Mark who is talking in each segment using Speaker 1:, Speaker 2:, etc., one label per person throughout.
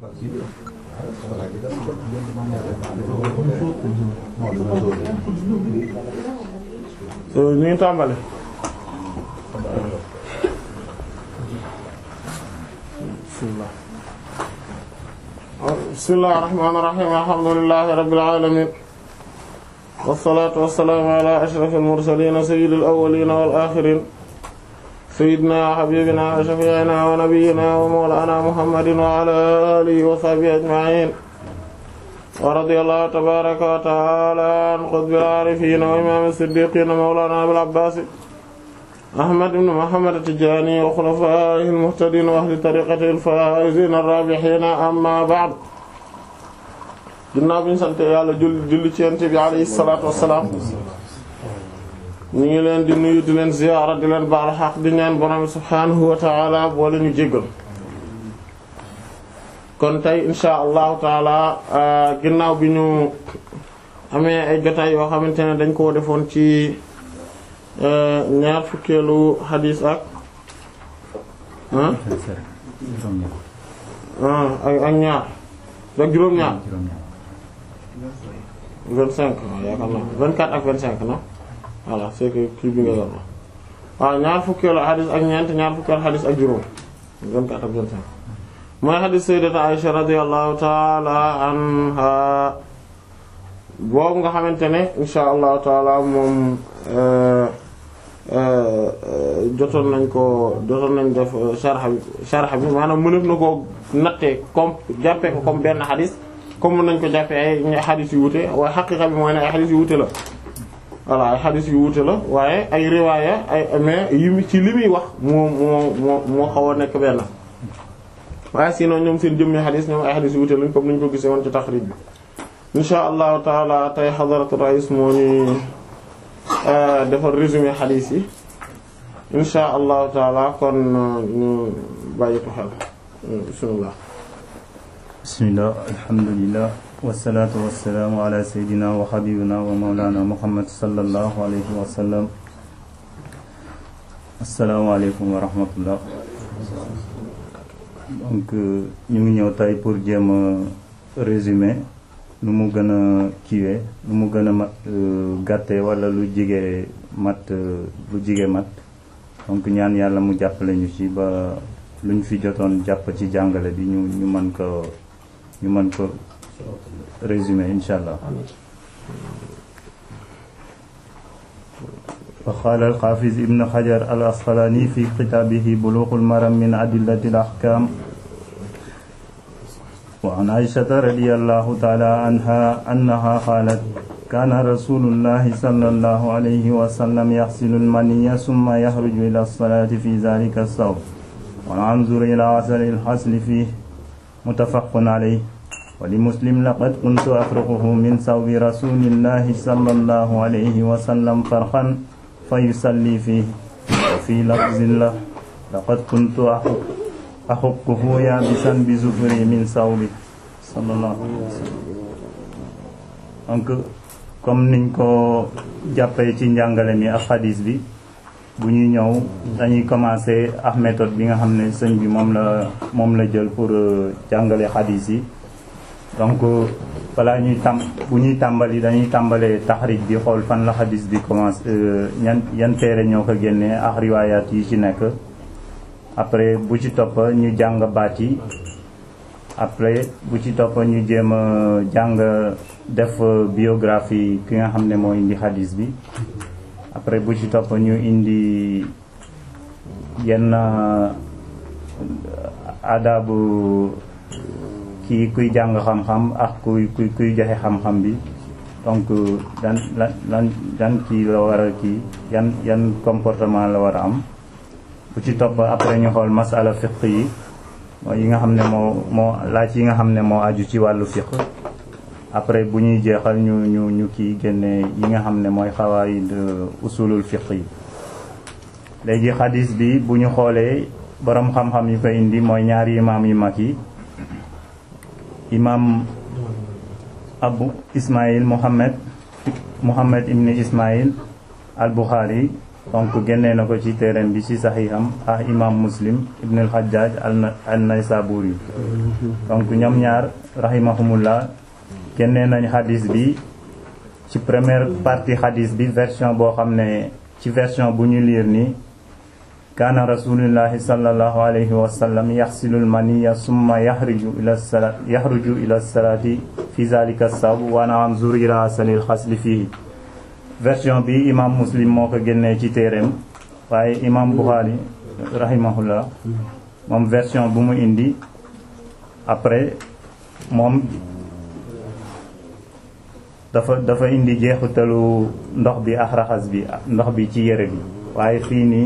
Speaker 1: ñu ngi tàmbali bismillah bismillahir rahmanir rahim alhamdulillahi rabbil alamin wassalatu wassalamu ala ashrafil mursalin sayyidil awwalin wal akhirin sayyidina wa habibina wa shafi'ina wa nabiyyina wa mawlana muhammadin wa ala alihi wa sahbihi ajma'in wa radiyallahu tabaraka wa ta'ala an qutbil arifin wa imam as-siddiqin mawlana abil abbas ahmad ibn muhammad at-tijani wa khulafaihi al-muhtadin wa ahli tariqatihi al-faizin ar-rabihin amma ba'd ginnaaw bi ñu sant yàlla julli julli ci yonent bi alayhi salaatu wassalaam ñu ngi leen di nuyu di leen ziyaara di leen baal xaq di ñaan borom subhaanahu wa ta'ala boole ñu jéggal kon tey insha allahu taala ginnaaw bi ñu amee ay jotaay yoo xamante ne dañ koo defoon ci ñaar fukkeelu xadiis ak ak ñaar ak juróom-ñaar vingt-cinq yaakaar naa vingt-quatre ak vingt-cinq na voilà c'est que kii bi nga yor la waaw ñaar fukkeelu xadiis ak ñeent ñaar fukkeelu xadiis ak juróom vingt-quatre ak vingt-cinq mooy xadiis sayyidati Aisha radiyallahu ta'ala anha boobu nga xamante ne insha allahu taala moom jotoon nañ ko jotoon nañ def sharh bi sharh bi maanaam mënef na ko nattee comme jàppee ko comme benn xadis comme mën nañ ko jàppee ay xadis yu wute waaye xaqiqa bi mooy ne ay xadis yu wute la voilà ay xadis yu wute la waaye ay riwaaya ay mais yi ci li muy wax moo moo moo moo xaw a nekk benn waaye sinon ñoom seen jëmmi xadis ñoom ay xadis yu wute lañ comme niñ ko gisee woon ci taxrij bi insha allahu taala tey xadaratu rais moo ni defar résumé xadiis yi insha allahu taala kon ñu bàyyi ko xel bismillah
Speaker 2: bismillah alhamdulillah wasalaatu wasalaamu ala seydina wa xabibina wa mawlana muhammad sallallahu alayhi wa sallam assalaamu aleykum wa rahmatullah donc ñu ngi ñëw tey pour jéem a résumé lu mu gën a kiiwee lu mu gën a mat gàtte wala lu jige mat lu jige mat donc ñaan yàlla mu jàppale ñu ci ba lu ñu fi jotoon jàpp ci jàngale bi ñu ñu mën ko ñu mën ko résumer insha allah wa qaala al-Haafiz ibn Hajar al-Asqalaani fi kitaabihi Buluughul Maram min adillatil ahkaam وعن عائشة رضي الله تعالى عنها أنها قالت كان رسول الله صلى الله عليه وسلم يغسل المني ثم يخرج إلى الصلاة في ذلك الصوم وننظر إلى أثر الحسل فيه متفق عليه ولمسلم لقد كنت أفرقه من ثوب رسول الله صلى الله عليه وسلم فرخا فيصلي فيه وفي لفظ له لقد كنت أحق axuquhu yaabisan bi zufri min sawbi sallallahu alayhi wa sallam donc comme niñ ko jàppee ci njàngale mi ak xadis bi bu ñuy ñëw dañuy commencer ak méthode bi nga xam ne sëñ bi moom la moom la jël pour jàngale xadis yi donc balaa ñuy tam bu ñuy tàmbali dañuy tàmbalee taxrij bi xool fan la xadis bi commencé ñan yan téere ñoo ko génnee ak riwaayaat yi ci nekk après bu ci topp ñu jàng baat yi après bu ci topp ñu jéem a jàng def biographie ki nga xam ne moo indi xadis bi après bu ci topp ñu indi yenn adabu kii kuy jàng xam-xam ak kuy kuy kuy joxe xam-xam bi donc dan lan dan kii la war a kii yan yan comportement la war a am bu ci topp après ñu xool masala fiq yi mooy yi nga xam ne moo moo laaj yi nga xam ne moo aju ci wàllu fiq après bu ñuy jeexal ñu ñu ñu kii génne yi nga xam ne mooy xawaayid usulul fiq yi léegi xadis bi bu ñu xoolee boroom xam-xam yi ko indi mooy ñaari imaam yu mag yi imaam abu ismail muhammad muhammad ibn ismail al buxaari donc génnee na ko ci téereem bi ci saxiixam ah imam muslim ibn al-Hajjaj an-Naysaburi donc ñoom ñaar rahimahumullah génnee nañ xadis bi ci première partie xadis bi version boo xam ne ci version bu ñu liir nii kaana rasulullahi sallallahu alayhi wa sallam yaxsilul maniya summa yaxruju ila sala yaxruju ila salaati fi zalika sab wa naam zurira salil xasli fii version bi imam muslim moo ko génnee ci téereem waaye imam buxaari rahimahullah moom version bu mu indi après moom dafa dafa indi jeexitalu ndox bi ak raxas bi ndox bi ci yére bi waaye fii nii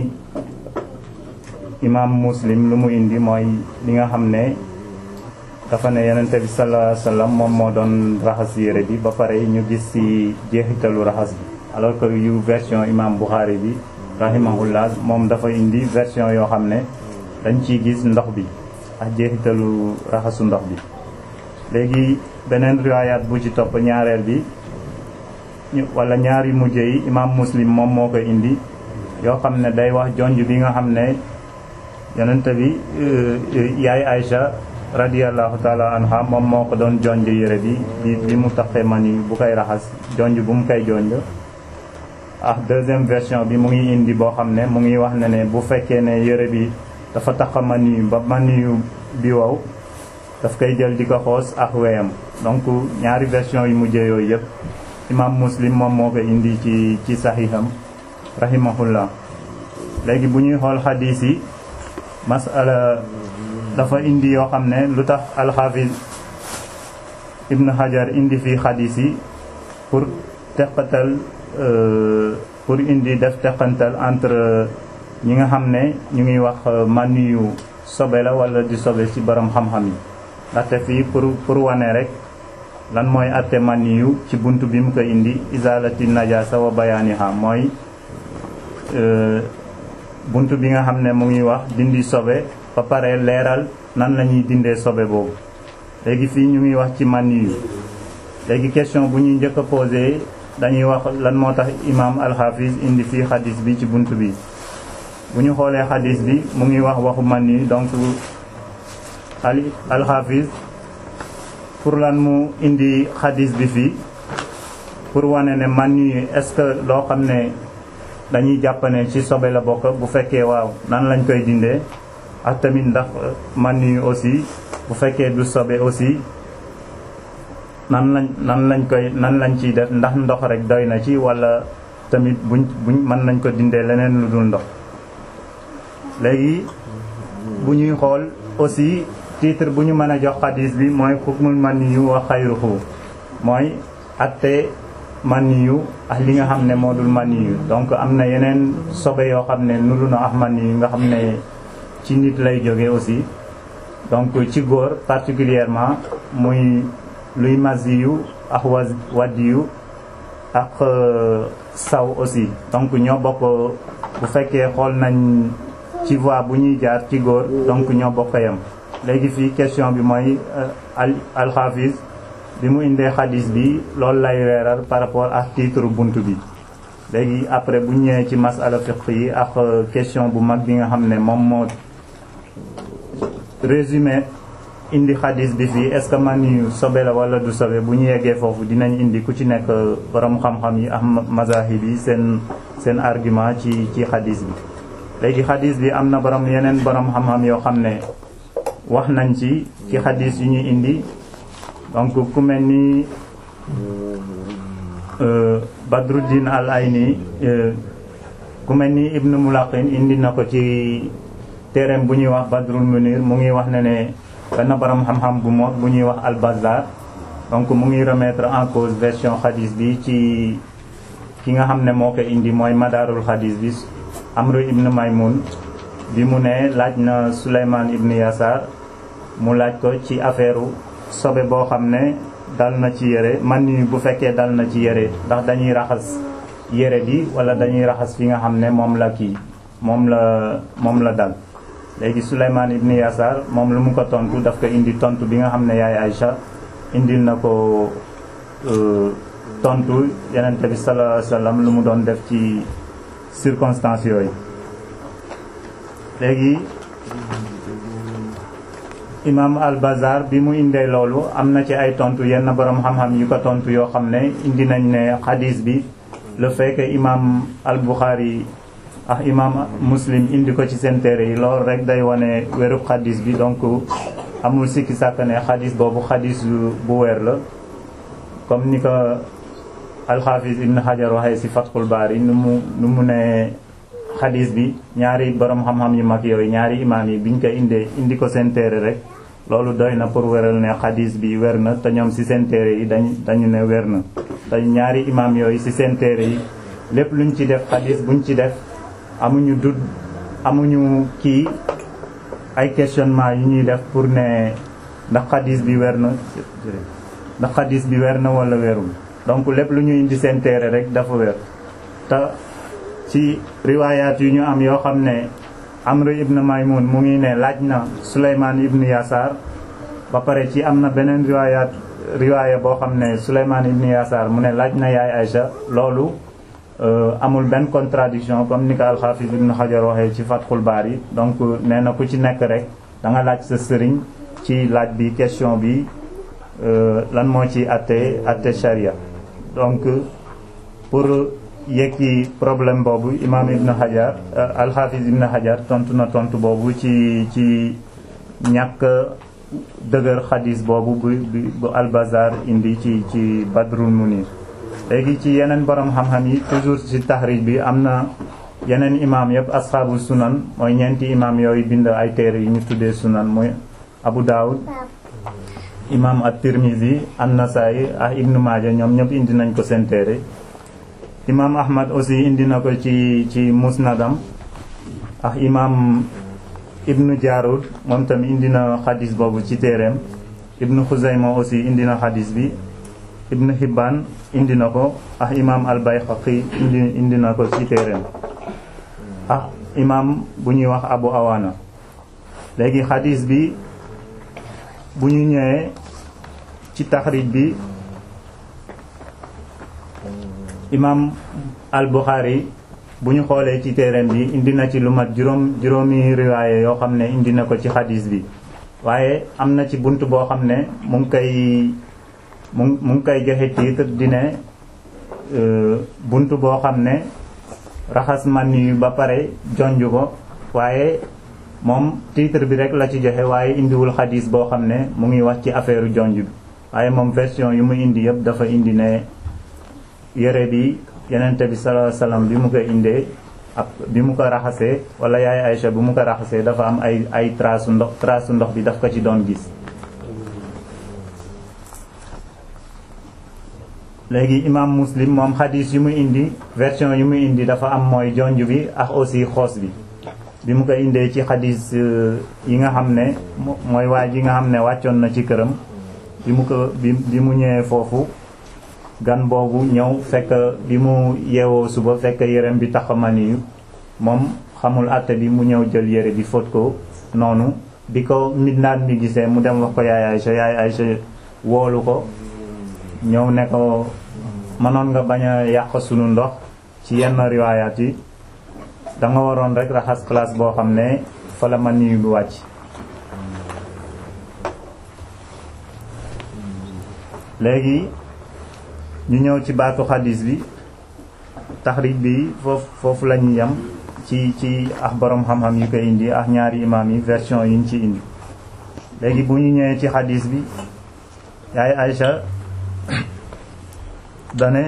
Speaker 2: imam muslim lu mu indi mooy li nga xam ne dafa ne yenente bi sallallahu alayhi wasallam moom moo doon raxas yére bi ba pare ñu gis ci jeexitalu raxas bi alors que yu version imam Bukhari bi rahimahullah moom dafa indi version yoo xam ne dañ ciy gis ndox bi ak jeexitalu raxasu ndox bi léegi beneen riwaayaat bu ci topp ñaareel bi wala ñaari mujj yi imam muslim moom moo ko indi yoo xam ne day wax jonj bi nga xam ne yonente bi yaay Aïcha radiyallahu taala anha moom moo ko doon jonj yére bi bi bi mu taxee mani bu koy raxas jonj bu mu koy jonj ah deuxième version bi mu ngi indi boo xam ne mu ngi wax ne ne bu fekkee ne yére bi dafa tax mani ba mani bi wow daf koy jël di ko xoos ak weyam donc ñaari version yu mujjee yooyu yëpp imam muslim moom moo ko indi ci ci saxiixam rahimahullah léegi bu ñuy xool xadiis yi masala dafa indi yoo xam ne lu tax alxaafis ibn hajar indi fii xadiis yi pour teqatal pour indi def teqantal entre ñi nga xam ne ñu ngi wax mànni yu sobe la wala di sobe ci borom xam-xam yi ndaxte fii pour pour wane rek lan mooy atte mànni yu ci bunt bi mu ko indi izalati najasa wa bayaaniha mooy bunt bi nga xam ne mu ngi wax dindi sobe ba pare leeral nan la ñuy dindee sobe boobu léegi fii ñu ngi wax ci mànni yu léegi question bu ñuy njëkk a posé dañuy wax lan moo tax imam alxaafis indi fii xadis bi ci bunt bi bu ñu xoolee xadis bi mu ngi wax waxu man yi donc al alxaafis pour lan mu indi xadis bi fii pour wane ne man yi est-ce que loo xam ne dañuy jàpp ne ci sobe la bokk bu fekkee waaw nan lañ koy dindee ak tamit ndax man yi aussi bu fekkee du sobe aussi nan lañ nan lañ koy nan lañ ciy def ndax ndox rek doy na ci walla tamit buñ buñ mën nañ ko dindee leneen lu dul ndox léegi bu ñuy xool aussi titre bu ñu mën a jox xadis bi mooy xukmul maniyu wa xayruhu mooy atte maniyu ak li nga xam ne moo dul maniyu donc am na yeneen sobe yoo xam ne nuru na ak maniyu nga xam ne ci nit lay jóge aussi donc ci góor particulièrement muy luy masiyu ak wa wadiyu ak saw aussi donc ñoo bokk bu fekkee xool nañ ci voie bu ñuy jaar ci góor donc ñoo bokk yam léegi fii question bi mooy al alxaafis bi mu indee xadis bi loolu lay weeral par rapport ak titre bunt bi léegi après bu ñëwee ci masala fiqh yi ak question bu mag bi nga xam ne moom moo résumé indi xadis bi fii est-ce que man yu sobe la wala du sobe bu ñu yeggee foofu dinañ indi ku ci nekk borom xam-xam yi ak mazahib yi seen seen argument ci ci xadis bi léegi xadis bi am na borom yeneen borom xam-xam yoo xam ne wax nañ ci ci xadis yu ñuy indi donc ku mel ni Badruddin al Ayni ku mel ni Ibn Mulaqin indi na ko ci téereem bu ñuy wax Badrul Munir mu ngi wax ne ne benn borom xam-xam bu mo bu ñuy wax al Bazar donc mu ngi remettre en cause version xadis bi ci ki nga xam ne moo ko indi mooy madaarul xadis bi Amru ibn Maymun bi mu ne laaj na Souleymane ibn Yasar mu laaj ko ci affaire sobe boo xam ne dal na ci yére man ni bu fekkee dal na ci yére ndax dañuy raxas yére bi wala dañuy raxas fi nga xam ne moom la kii moom la moom la dal léegi Souleymane ibn Yasar moom lu mu ko tontu daf ko indi tontu bi nga xam ne yaay Aïcha indil na ko tontu yenente bi sallallahu alayhi wasallam lu mu doon def ci circonstances yooyu léegi imam al-Bazar bi mu indee loolu am na ci ay tontu yenn borom xam-xam yu ko tontu yoo xam ne indi nañ ne xadis bi le fait que imam al-Bukhari ak imam Muslim indi ko ci seen téere yi loolu rek day wane wérub xadis bi donc amul sikki sàkk ne xadis boobu xadis bu weer la comme ni ko al-Hafiz Ibn Hajar waxee ci Fathul Bari nu mu nu mu ne xadis bi ñaari borom xam-xam yu mag yooyu ñaari imam yi biñ ko indee indi ko seen téere rek loolu doy na pour wéral ne xadis bi wér na te ñoom ci seen téere yi dañ dañu ne wér na te ñaari imam yooyu ci seen téere yi lépp luñ ci def xadis buñ ci def amuñu dud amuñu kii ay questionnement yu ñuy def pour ne ndax xadis bi wér na ndax xadis bi wér na wala wérul donc lépp lu ñu indi seen téere rek dafa wér te ci riwaayaat yu ñu am yoo xam ne Amr ibn Maymun mu ngi ne laaj na Souleymane ibn Yasaar ba pare ci am na beneen riwaayaat riwaaya boo xam ne Souleymane ibn Yasaar mu ne laaj na yaay Aïcha loolu amul benn contradiction comme ni ko al-Hafiz ibn Hajar waxee ci Fathul Bari donc nee na ku ci nekk rek da nga laaj sa sëriñ ci laaj bi question bi lan moo ci atte atte sharia donc pour yekki problème boobu imam ibn Hajar al-Hafiz ibn Hajar tontu na tontu boobu ci ci ñàkk dëgër xadis boobu bu bu al-Bazar indi ci ci Badrul Munir léegi ci yeneen borom xam-xam yi toujours ci taxrij bi am na yeneen imam yëpp asxaabu sunan mooy ñeenti imam yooyu bind ay téere yi ñu tuddee sunan mooy Abu Dawud imam at-Tirmizi an-Nasaa'i ak Ibn Maaja ñoom ñëpp indi nañ ko seen téere imam Ahmad aussi indi na ko ci ci musnadam ak imam Ibn Jaarud moom tamit indi na xadis boobu ci téereem Ibn Xuzayma aussi indi na xadis bi Ibn Hibban indi na ko ak imam al-Bayhaqi indi indi na ko ci téereem ak imam bu ñuy wax Abu Awana léegi xadis bi bu ñu ñëwee ci taxrij bi imam al-Bukhari bu ñu xoolee ci téereem bi indi na ci lu mat juróom juróomi riwaaye yoo xam ne indi na ko ci xadis bi waaye am na ci bunt boo xam ne mu ngi koy mu mu ngi koy joxe titre di ne bunt boo xam ne raxas man yu ba pare jonj ko waaye moom titre bi rek la ci joxe waaye indiwul xadis boo xam ne mu ngi wax ci affaire jonj bi waaye moom version yu mu indi yëpp dafa indi ne yére bi yenente bi sallallahu alayhi wasallam bi mu ko indee ak bi mu ko raxasee wala yaay Aïcha bi mu ko raxasee dafa am ay ay trace ndox trace ndox bi daf ko ci doon gis léegi imam muslim moom xadis yu mu indi version yu mu indi dafa am mooy jonj bi ak aussi xoos bi bi mu ko indee ci xadis yi nga xam ne mooy waa ji nga xam ne wàccoon na ci këram bi mu ko bi bi mu ñëwee foofu gan boobu ñëw fekk bi mu yeewoo suba fekk yérem bi taxamaniyu moom xamul àtte bi mu ñëw jël yére bi fóot ko noonu bi ko midnaat mi gisee mu dem wax ko yaay Aysa yaay Aysa woolu ko ñëw ne ko mënoon nga bañ a yàq sunu ndox ci yenn riwaayaat yi da nga waroon rek raxas place boo xam ne fa la maniyu bi wàcc léegi ñu ñëw ci baatu xadis bi taxrij bi foofu foofu la ñu yem ci ci ak borom xam-xam yi ko indi ak ñaari imaam yi version yi ñu ci indi léegi bu ñu ñëwee ci xadis bi yaay Aïcha dane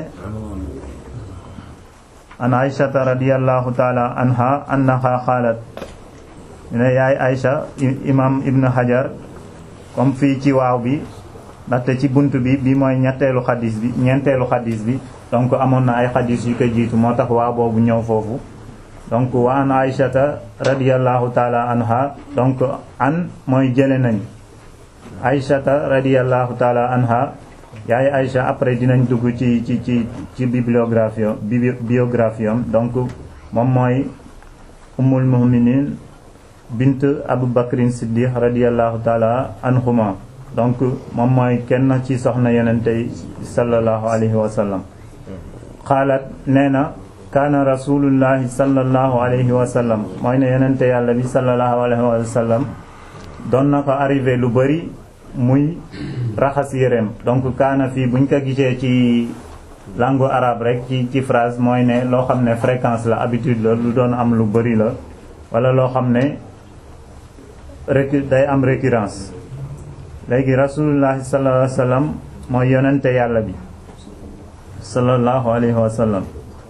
Speaker 2: an Aïchata radiyallahu taala anha annaha xaalat ne yaay Aïcha imam Ibn Hajar comme fii ci waaw bi ndaxte ci bunt bi bi mooy ñetteelu xadis bi ñeenteelu xadis bi donc amoon na ay xadis yu ko jiitu moo tax waa boobu ñëw foofu donc wa an aïshata radiallahu taala anha donc an mooy jële nañ aïshata radiallahu taala anha yaay aïcha après dinañ dugg ci ci ci ci bibliographie biographie am donc moom mooy ummul mu'minin bint abu bakrin siddiq radiallahu taala anhuma donc moom mooy kenn ci soxna yenente yi sallallahu alayhi wa sallam xaalat nee na kaana rasulullahi sallallahu alayhi wa sallam mooy ne yonente yàlla bi sallallahu alayhi wa sallam doon na ko arrivé lu bari muy raxas yéreem donc kaana fii buñ ko gisee ci langue arabe rek ci ci phrase mooy ne loo xam ne fréquence la habitude la lu doon am lu bari la wala loo xam ne récu day am récurrence léegi rasulullahi sallallahu alayhi wa sallam mooy yonente yàlla bi sallallahu alayhi wa sallam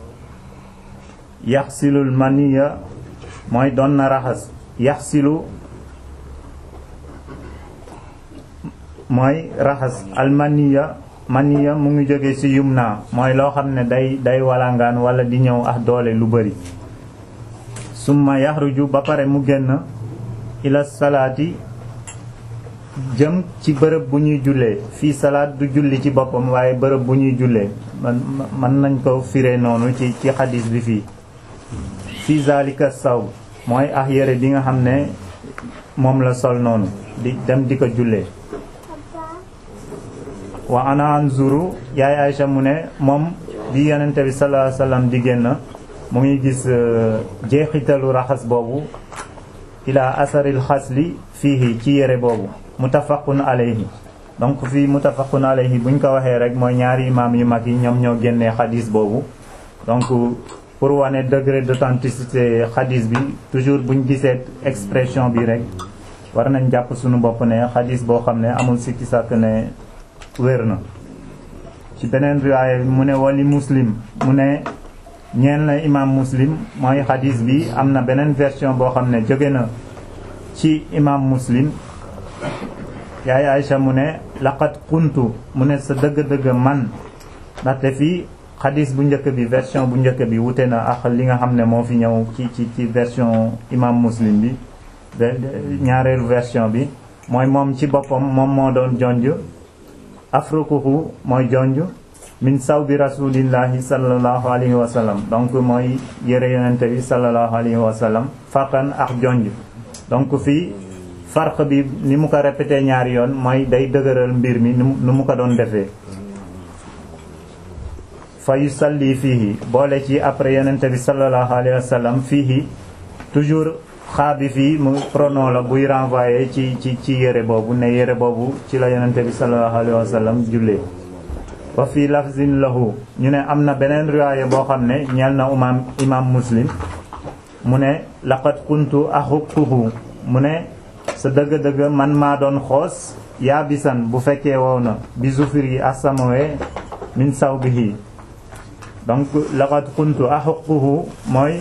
Speaker 2: yaxsilul maniya mooy doon na raxas yaxsilu mooy raxas almaniya maniya mu ngi jóge ci yumna mooy loo xam ne day day walangaan wala di ñëw ak doole lu bari summa yaxruju ba pare mu génn ila salaati jëm ci bërëb bu ñuy jullee fii salaat du julli ci boppam waaye bërëb bu ñuy jullee man mën nañ ko firee noonu ci ci xadis bi fii fii zalika saw mooy ax yére bi nga xam ne moom la sol noonu di dem di ko jullee wa ana anzuru yaay Aïcha mu ne moom bi yonente bi sallallahu alayhi wasallam di génn mu ngi gis jeexitalu raxas boobu ila asaril xasli fiihi ci yére boobu muttafaqun alayhi donc fii muttafaqun alayhi buñ ko waxee rek mooy ñaari imaam yu mag yi ñoom ñoo génnee xadis boobu donc pour wane degré d'authenticité xadis bi toujours buñ gisee expression bi rek war nañ jàpp suñu bopp ne xadis boo xam ne amul sikki sàkk ne wér na ci beneen riwaaya mu ne wali muslim mu ne ñeen la imam muslim mooy xadis bi am na beneen version boo xam ne jóge na ci imam muslim yaay Aïcha mu ne laqad kuntu mu ne sa dëgg-dëgg man ndaxte fii xadis bu njëkk bi version bu njëkk bi wute na ak li nga xam ne moo fi ñëw ci ci ci version imam muslim bi ñaareelu version bi mooy moom ci boppam moom moo doon jonj afrukuhu mooy jonj min saw bi rasulillahi sallallahu alayhi wa sallam donc mooy yëre yonente bi sallallahu alayhi wa sallam farqan ak jonj donc fii farq bi ni mu ko répété ñaari yoon mooy day dëgëral mbir mi nu mu ko doon defee fa yusalli fiihi boole ci après yonente bi sallallahu alayhi wa sallam fiihi toujours xaa bi fii mu pronom la buy renvoyer ci ci ci yére boobu ne yére boobu ci la yonente bi sallallahu alayhi wa sallam jullee wa fii lafzin lahu ñu ne am na beneen riwaaya boo xam ne ñeel na imam imam muslim mu ne laqad kuntu axuquhu mu ne sa dëgg-dëgg man maa doon xoos yaa bisan bu fekkee wow na bi zufir yi asamawee min sawbihi donc laqad kuntu axuquhu mooy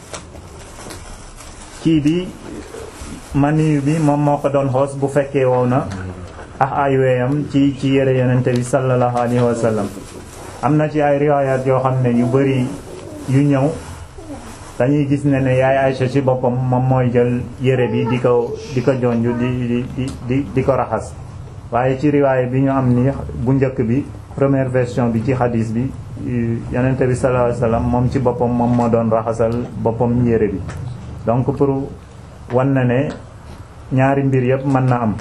Speaker 2: kii bi maniyu bi moom moo ko doon xoos bu fekkee wow na ak ay weeyam ci ci yére yonente bi sallallahu alayhi wa sallam am na ci ay riwaayaat yoo xam ne yu bari yu ñëw dañuy gis ne ne yaay Aïcha ci boppam moom mooy jël yére bi di ko di ko jonju di di di di ko raxas waaye ci riwaaya bi ñu am ni bu njëkk bi première version bi ci xadis bi yonente bi sallallahu alayhi wa sallam moom ci boppam moom moo doon raxasal boppam yére bi donc pour wan na ne ñaari mbir yëpp mën na am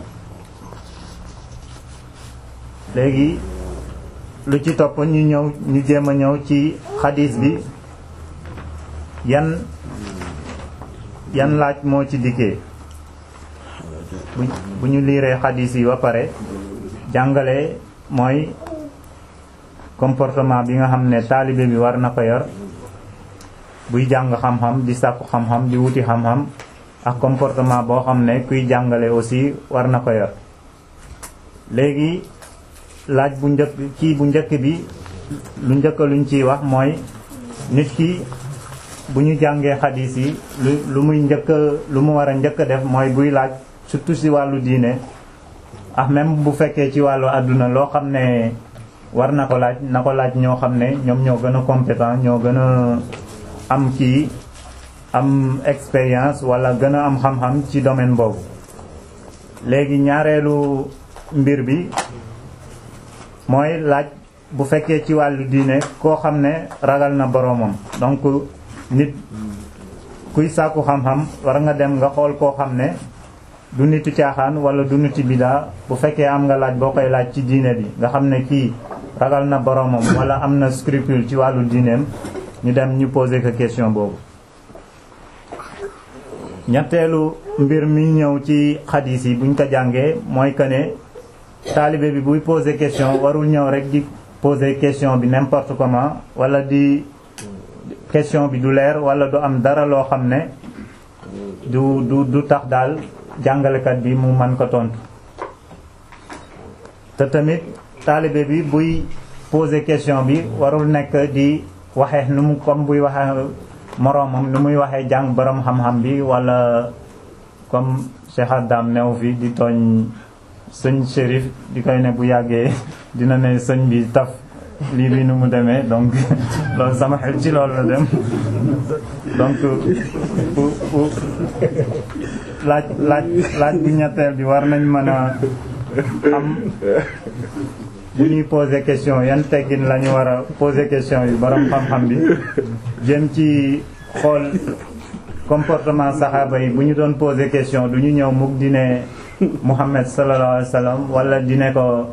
Speaker 2: léegi lu ci topp ñu ñëw ñu jéem a ñëw ci xadis bi yan yan laaj moo ci dikkee bu bu ñu liiree xadis yi ba pare jàngale mooy comportement bi nga xam ne taalibe bi war na ko yor buy jàng xam-xam di sàkku xam-xam di wuti xam-xam ak comportement boo xam ne kuy jàngale aussi war na ko yor léegi laaj bu njëkk kii bu njëkk bi lu njëkk luñ ciy wax mooy nit ki bu ñu jàngee xadiis yi lu lu muy njëkk lu mu war a njëkk def mooy buy laaj surtout ci wàllu diine ah même bu fekkee ci wàllu àdduna loo xam ne war na ko laaj na ko laaj ñoo xam ne ñoom ñoo gën a compétent ñoo gën a am kii am expérience wala gën a am xam-xam ci domaine boobu léegi ñaareelu mbir bi mooy laaj bu fekkee ci wàllu diine koo xam ne ragal na boroomam donc nit kuy sàkku xam-xam war nga dem nga xool koo xam ne du nitu caaxaan wala du nitu bidaa bu fekkee am nga laaj boo koy laaj ci diine bi nga xam ne kii ragal na boroomam wala am na scrupule ci wàllu diineem ñu dem ñu poser ko question boobu ñetteelu mbir mi ñëw ci xadiis yi buñ ko jàngee mooy que ne taalibe bi buy poser question warul ñëw rek di poser question bi n'importe comment wala di question bi du leer wala du am dara loo xam ne du du du tax daal jàngalekat bi mu man ko tontu te tamit taalibe bi buy poser question bi warul nekk di waxee nu mu comme buy waxee moroomam nu muy waxee jàng borom xam-xam bi wala comme Cheikh Adam new fi di tooñ sëñ Chérif di koy ne bu yàggee dina ne sëñ bi taf lii bi nu mu demee donc loolu sama xel ci loolu la dem donc pour pour laaj laaj laaj bu ñetteel bi war nañ mën a am bu ñuy poser question yan teggin la ñu war a poser question yi borom xam-xam bi jëm ci xool comportement saxaaba yi bu ñu doon poser question du ñu ñëw mukk di ne Muhammad sallallahu alayhi wa sallam wala di ne ko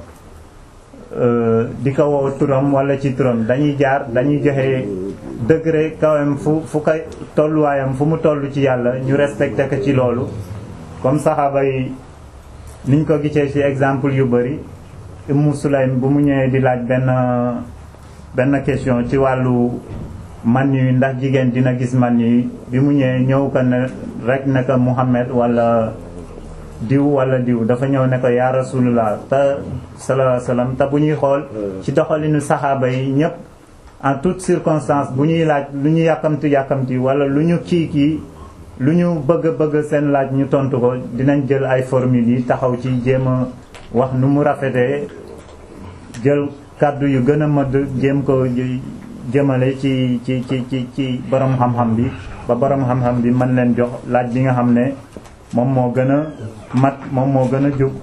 Speaker 2: di ko woo turam wala ci turam dañuy jaar dañuy joxe degré kawam fu fu koy tolluwaayam fu mu toll ci yàlla ñu respecté ko ci loolu comme saxaaba yi niñ ko gisee ci exemple yu bari Ummu Sulaym bu mu ñëwee di laaj benn benn question ci wàllu man yu ndax jigéen dina gis man yi bi mu ñëwee ñëw ko ne rek ne ko Muhammad wala diw wala diw dafa ñëw ne ko yaa rasulullah te sallallahu alayhi wasallam te bu ñuy xool ci doxalinu saxaaba yi ñëpp en toute circonstance bu ñuy laaj lu ñu yàkkamti yàkkamti wala lu ñu kii kii lu ñu bëgg bëgg seen laaj ñu tontu ko dinañ jël ay formules yi taxaw ci jéem a wax nu mu rafetee jël kàddu yu gën a mëdd jéem ko jëmale ci ci ci ci ci borom xam-xam bi ba borom xam-xam bi mën leen jox laaj bi nga xam ne moom moo gën a mat moom moo gën a jub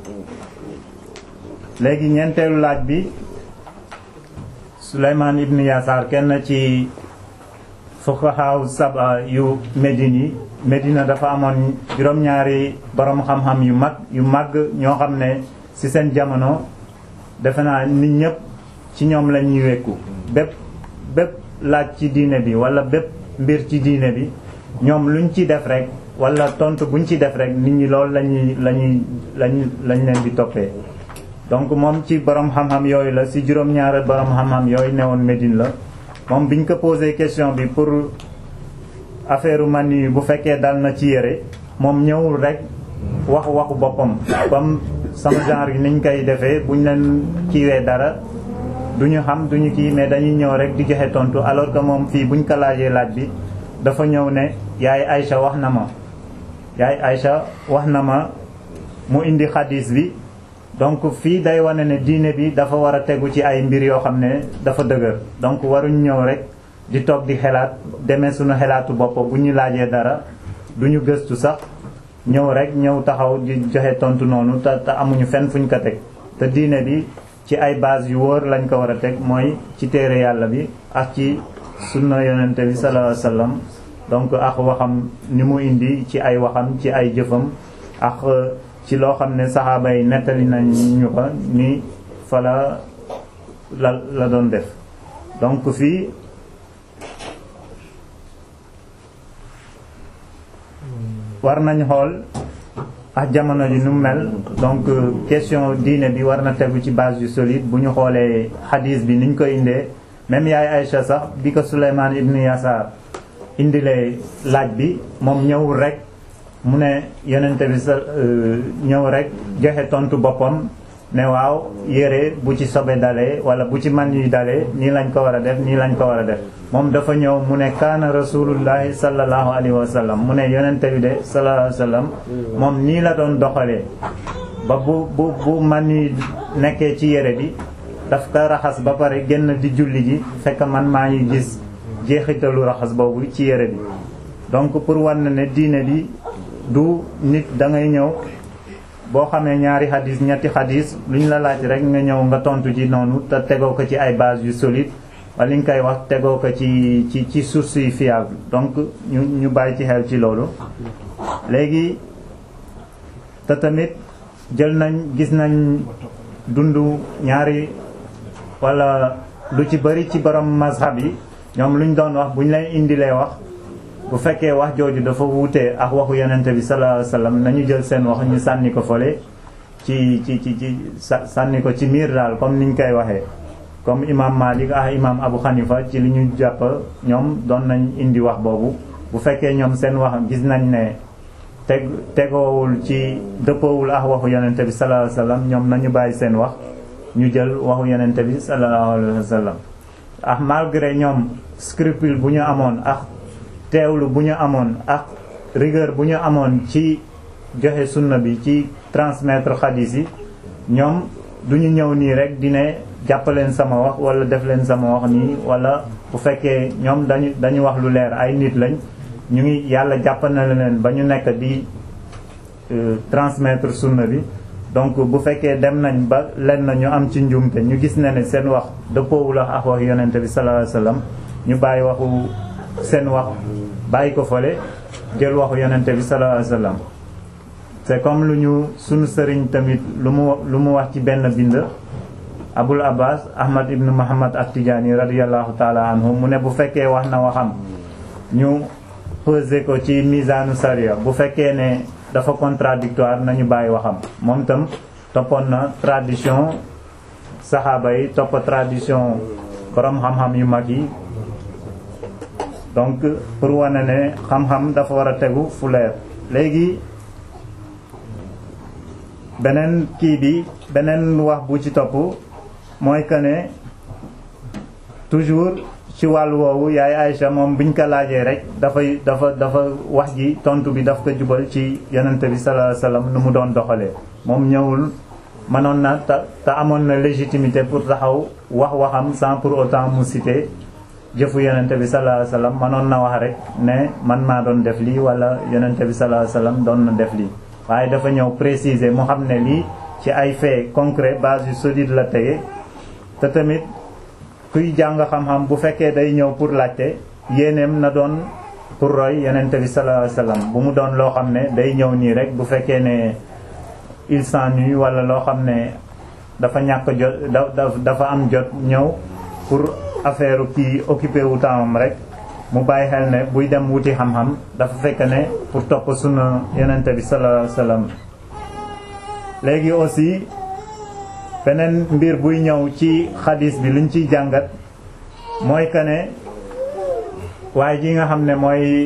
Speaker 2: léegi ñeenteelu laaj bi Souleymane Ibn Yasaar kenn ci fuqahaa saba yu Médine yi Médina dafa amoon juróom-ñaari borom xam-xam yu mag yu màgg ñoo xam ne ci seen jamono defe naa nit ñëpp ci ñoom la ñuy wekku bépp bépp laaj ci diine bi wala bépp mbir ci diine bi ñoom luñ ci def rek wala tontu buñ ci def rek nit ñi loolu lañuy lañuy lañuy lañ leen di toppee donc moom ci borom xam-xam yooyu la ci juróom-ñaari borom xam-xam yooyu newoon Médine la moom biñ ko posé question bi pour affaire man yi bu fekkee dal na ci yére moom ñëwul rek wax waxu boppam comme sama genre yi niñ koy defee buñ leen kiiwee dara duñu xam duñu kii mais dañuy ñëw rek di joxe tontu alors que moom fii buñ ko laajee laaj bi dafa ñëw ne yaay Aïcha wax na ma yaay Aïcha wax na ma mu indi xadis bi donc fii day wane ne diine bi dafa war a tegu ci ay mbir yoo xam ne dafa dëgër donc waruñ ñëw rek di toog di xelaat demee suñu xelaatu bopp bu ñu laajee dara duñu gëstu sax ñëw rek ñëw taxaw di joxe tontu noonu te te amuñu fenn fuñ ko teg te diine bi ci ay base yu wóor lañ ko war a teg mooy ci téere yàlla bi ak ci sunna yonente bi sallallahu alayhi wasallam donc ak waxam ni mu indi ci ay waxam ci ay jëfam ak ci loo xam ne saxaaba yi nettali nañ ñu ko ni fa la la la doon def donc fii war nañ xool ak jamono ji nu mel donc question diine bi war na tegu ci base yu solide bu ñu xoolee hadis bi niñ ko indee même yaay Aïcha sax bi ko Souleymane ibn Yasaar indilee laaj bi moom ñëwul rek mu ne yonente bi sa ñëw rek joxe tontu boppam ne waaw yére bu ci sobe dalee wala bu ci man yu dalee nii lañ ko war a def nii lañ ko war a def moom dafa ñëw mu ne kaana rasulullahi sallallahu alayhi wa sallam mu ne yonente bi de sallallahu alayhi wa sallam moom nii la doon doxalee ba bu bu bu man yu nekkee ci yére bi daf ko raxas ba pare génn di julli ji fekk man maa ngi gis jeexitalu raxas boobu ci yére bi donc pour wan ne diine bi du nit da ngay ñëw boo xamee ñaari xadis ñetti xadis lu ñu la laaj rek nga ñëw nga tontu ci noonu te tegoo ko ci ay base yu solide wala li nga koy wax tegoo ko ci ci ci source yi fiable donc ñu ñu bàyyi ci xel ci loolu léegi te tamit jël nañ gis nañ dundu ñaari wala lu ci bari ci borom mazhab yi ñoom lu ñu doon wax bu ñu leen indilee wax bu fekkee wax jooju dafa wuute ak waxu yonente bi sallallahu alayhi wasallam nañu jël seen wax ñu sànni ko fole ci ci ci ci sànni ko ci miir daal comme niñ koy waxee comme imam Malik ak imam Abu Hanifa ci li ñu jàpp ñoom doon nañ indi wax boobu bu fekkee ñoom seen wax gis nañ ne teg tegoowul ci dëppoowul ak waxu yonente bi sallallahu alayhi wasallam ñoom nañu bàyyi seen wax ñu jël waxu yonente bi sallallahu alayhi wasallam ak malgré ñoom scrupule bu ñu amoon ak teewlu bu ñu amoon ak rigueur bu ñu amoon ci joxe sunna bi ci transmettre xadiis yi ñoom du ñu ñëw nii rek di ne jàppaleen sama wax wala def leen sama wax nii wala bu fekkee ñoom dañu dañu wax lu leer ay nit lañ ñu ngi yàlla jàppal na leen ba ñu nekk di transmettre sunna bi donc bu fekkee dem nañ ba len na ñu am ci njuumte ñu gis ne ne seen wax dëppoowul ak wax yonente bi sallallahu alayhi wasallam ñu bàyyi waxu seen wax bàyyi ko fole jël waxu yonente bi sallallahu alayhi wasallam c'est comme lu ñu sunu sëriñ tamit lu mu lu mu wax ci benn bind abul abbas ahmad ibn muhammad at-tijani radiyallahu taala anhu mu ne bu fekkee wax na waxam ñu peser ko ci misaanu sariya bu fekkee ne dafa contradictoire nañu bàyyi waxam moom tam toppoon na tradition saxaaba yi topp tradition borom xam-xam yu mag yi donc pour wane ne xam-xam dafa war a tegu fu leer léegi beneen kii bi beneen wax bu ci topp mooy que ne toujours ci wàllu woowu yaay Aïcha moom biñ ko laajee rek dafay dafa dafa wax ji tontu bi daf ko jubal ci yonente bi sallallahu alayhi wasallam nu mu doon doxalee moom ñëwul mënoon na te te amoon na légitimité pour taxaw wax waxam sans pour autant mu citer jëfu yonente bi sallallahu alayhi wasallam mënoon na wax rek ne man maa doon def lii wala yonente bi sallallahu alayhi wasallam doon na def lii waaye dafa ñëw préciser mu xam ne lii ci ay faits concrets base yu solide la tege te tamit kuy jàng xam-xam bu fekkee day ñëw pour laajte yéeneem na doon pour roy yonente bi sallallahu alayhi wasallam bu mu doon loo xam ne day ñëw nii rek bu fekkee ne il s'ennuie wala loo xam ne dafa ñàkk jot dafa am jot ñëw pour affaire kii occupé wu temps rek mu bàyyi xel ne buy dem wuti xam-xam dafa fekk ne pour topp sunna yonente bi sallallahu alayhi wasallam léegi aussi beneen mbir buy ñëw ci xadis bi liñ ciy jàngat mooy que ne waaye ji nga xam ne mooy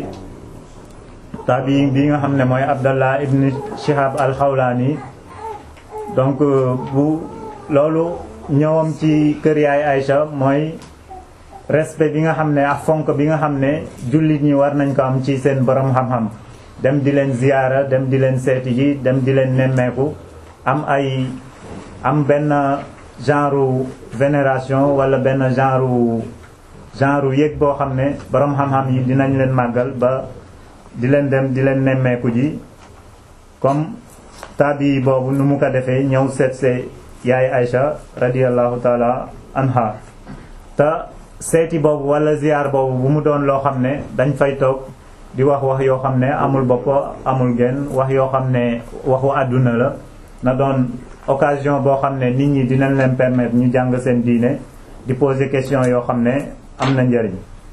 Speaker 2: tabi bi nga xam ne mooy Abdallah ibn Shihab al-Khawlani donc bu loolu ñëwam ci kër yaay Aïcha mooy respect bi nga xam ne ak fonk bi nga xam ne jullit ñi war nañ ko am ci seen borom xam-xam dem di leen ziyaara dem di leen seeti ji dem di leen nemmeeku am ay am benn genre vénération wala benn genre genre yëg boo xam ne borom xam-xam yi dinañ leen màggal ba di leen dem di leen nemmeeku ji comme tabi boobu nu mu ko defee ñëw seet see yaay Aïcha radiyallahu taala anha te seeti boobu wala ziyaar boobu bu mu doon loo xam ne dañ fay toog di wax wax yoo xam ne amul bopp amul genn wax yoo xam ne waxu àdduna la na doon occasion boo xam ne nit ñi dinañ leen permettre ñu jàng seen diine di poser question yoo xam ne am na njëriñ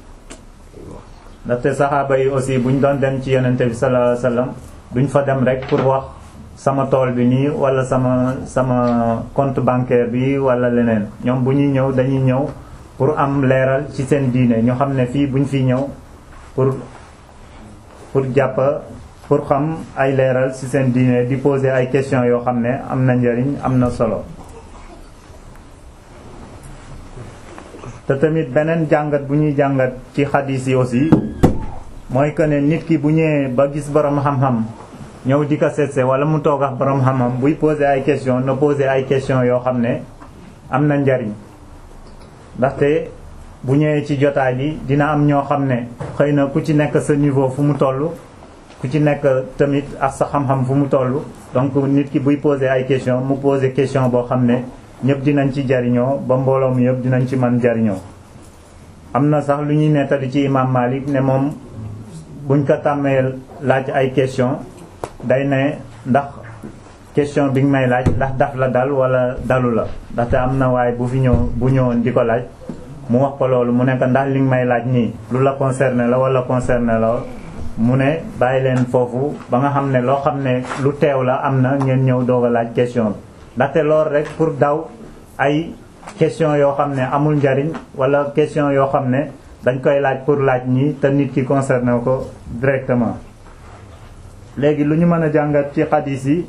Speaker 2: ndaxte saxaaba yi aussi buñ doon dem ci yonente bi sallallahu alayhi wasallam duñ fa dem rek pour wax sama tool bi nii wala sama sama compte bancaire bi wala leneen ñoom bu ñuy ñëw dañuy ñëw pour am leeral ci seen diine ñu xam ne fii buñ fi ñëw pour pour jàpp pour xam ay leeral ci seen diine di poser ay questions yoo xam ne am na njëriñ am na solo te tamit beneen jàngat bu ñuy jàngat ci xadiis yi aussi mooy que ne nit ki bu ñëwee ba gis borom xam-xam ñëw di ko seetse wala mu toog ak borom xam-xam buy poser ay questions na poser ay questions yoo xam ne am na njariñ ndaxte bu ñëwee ci jotaay bi dina am ñoo xam ne xëy na ku ci nekk sa niveau fu mu toll ku ci nekk tamit ak sa xam-xam fu mu toll donc nit ki buy poser ay questions mu poser question boo xam ne ñëpp dinañ ci jariñoo ba mbooloo mi yëpp dinañ ci mën jariñoo am na sax lu ñuy nettali ci imam Malik ne moom buñ ko tàmmee laaj ay question day ne ndax question bi nga may laaj ndax daf la dal wala dalu la ndaxte am na waaye bu fi ñëw bu ñëwoon di ko laaj mu wax ko loolu mu ne ko ndax li nga may laaj nii lu la concerné la wala concerné la mu ne bàyyi leen foofu ba nga xam ne loo xam ne lu teew la am na ngeen ñëw doog a laaj question bi ndaxte loolu rek pour daw ay question yoo xam ne amul njariñ wala question yoo xam ne dañ koy laaj pour laaj ñi te nit ki concerné ko directement léegi lu ñu mën a jàngat ci xadis yi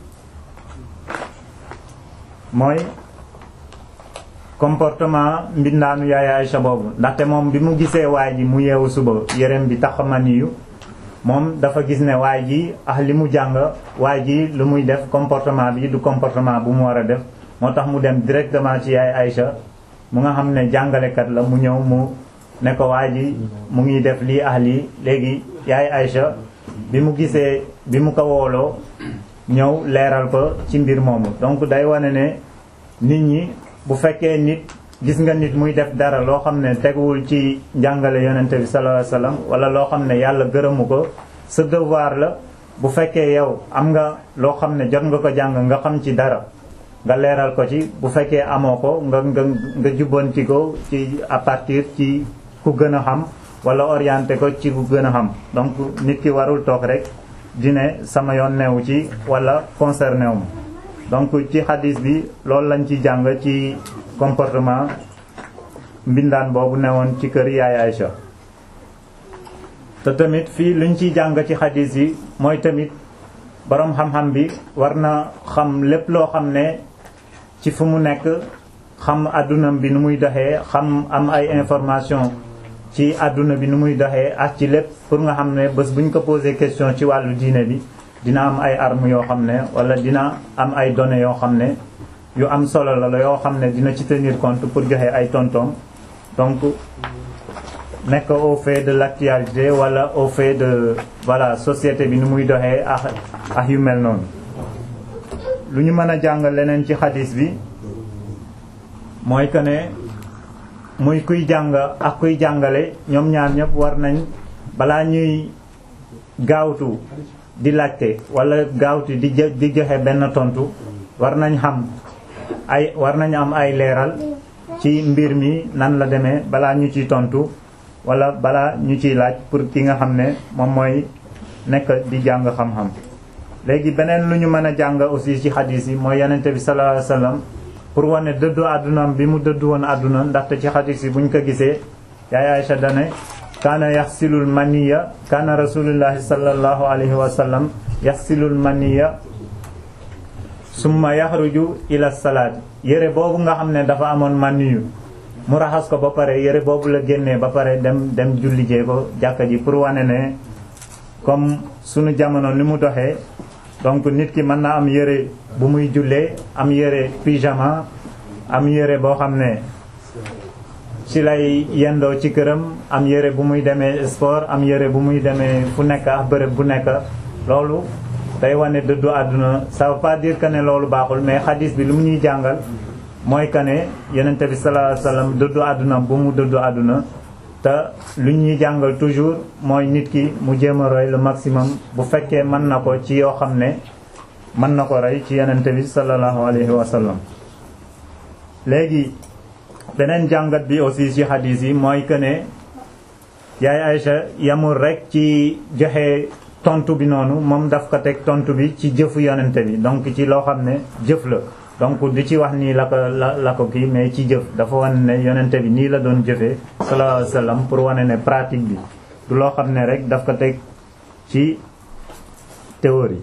Speaker 2: mooy comportement mbindaanu yaay Aïcha boobu ndaxte moom bi mu gisee waay ji mu yeewu suba yërem bi tax maniyu moom dafa gis ne waay ji ah li mu jàng waay ji lu muy def comportement bi du comportement bu mu war a def moo tax mu dem directement ci yaay Aïcha mu nga xam ne jàngalekat la mu ñëw mu ne ko waay ji mu ngi def lii ah lii léegi yaay Aïcha bi mu gisee bi mu ko wooloo ñëw leeral ko ci mbir moomu donc day wane ne nit ñi bu fekkee nit gis nga nit muy def dara loo xam ne teguwul ci njàngale yonente bi sallallahu alayhi wasallam wala loo xam ne yàlla gërëmu ko sa devoir la bu fekkee yow am nga loo xam ne jot nga ko jàng nga xam ci dara nga leeral ko ci bu fekkee amoo ko nga nga nga jubbanti ko ci à partir ci ku gën a xam wala orienté ko ci ku gën a xam donc nit ki warul toog rek di ne sama yoon newu ci wala concerné wu ma donc ci xadis bi loolu lañ ci jàng ci comportement mbindaan boobu newoon ci kër yaay Aïcha te tamit fii luñ ciy jàng ci xadis yi mooy tamit boroom xam-xam bi war na xam lépp loo xam ne ci fu mu nekk xam àdduna bi nu muy doxee xam am ay information ci àdduna bi nu muy doxee ak ci lépp pour nga xam ne bés bu ñu ko posé question ci wàllu diine bi dina am ay armes yoo xam ne wala dina am ay données yoo xam ne yu am solo la la yoo xam ne dina ci tenir compte pour joxe ay tontom donc nekk au fait de l'actualité wala au fait de voilà société bi nu muy doxee ak ak yu mel noonu lu ñu mën a jàng leneen ci xadis bi mooy que ne muy kuy jàng ak kuy jàngale ñoom ñaar ñëpp war nañ balaa ñuy gaawtu di laajte wala gaawtu di di joxe benn tontu war nañ xam ay war nañ am ay leeral ci mbir mi nan la demee balaa ñu ciy tontu wala balaa ñu ciy laaj pour ki nga xam ne moom mooy nekk di jàng xam-xam léegi beneen lu ñu mën a jàng aussi ci xadis yi mooy yonente bi sallallahu alayhi wasallam pour wane dëddu àddunaam bi mu dëddu woon àdduna ndaxte ci xadis yi buñ ko gisee yaay Aïcha dane kaana yaxsilul maniya kaana rasulullahi sallallahu alayhi wa sallam yaxsilul maniya summa yaxruju ila salaat yére boobu nga xam ne dafa amoon maniyu mu raxas ko ba pare yére boobu la génnee ba pare dem dem jullijee ko jàkka ji pour wane ne comme sunu jamono ni mu doxee donc nit ki mën na am yére bu muy jullee am yére pyjama am yére boo xam ne ci lay yendoo ci këram am yére bu muy demee sport am yére bu muy demee fu nekk ak bërëb bu nekk loolu day wane dëddu àdduna ça veut pas dire que ne loolu baaxul mais xadis bi lu mu ñuy jàngal mooy que ne yonente bi sallallahu alayhi wasallam dëddu àdduna bu mu dëddu àdduna te lu ñuy jàngal toujours mooy nit ki mu jéem a roy le maximum bu fekkee mën na ko ci yoo xam ne mën na ko roy ci yonente bi sallallahu alayhi wasallam léegi beneen jàngat bi aussi ci xadis yi mooy que ne yaay Aïcha yamul rek ci joxe tontu bi noonu moom daf ko teg tontu bi ci jëfu yonente bi donc ci loo xam ne jëf la donc di ci wax nii la ko la la ko kii mais ci jëf dafa wane ne yonente bi nii la doon jëfee sallallahu alayhi wasallam pour wane ne pratique bi du loo xam ne rek daf ko teg ci théorie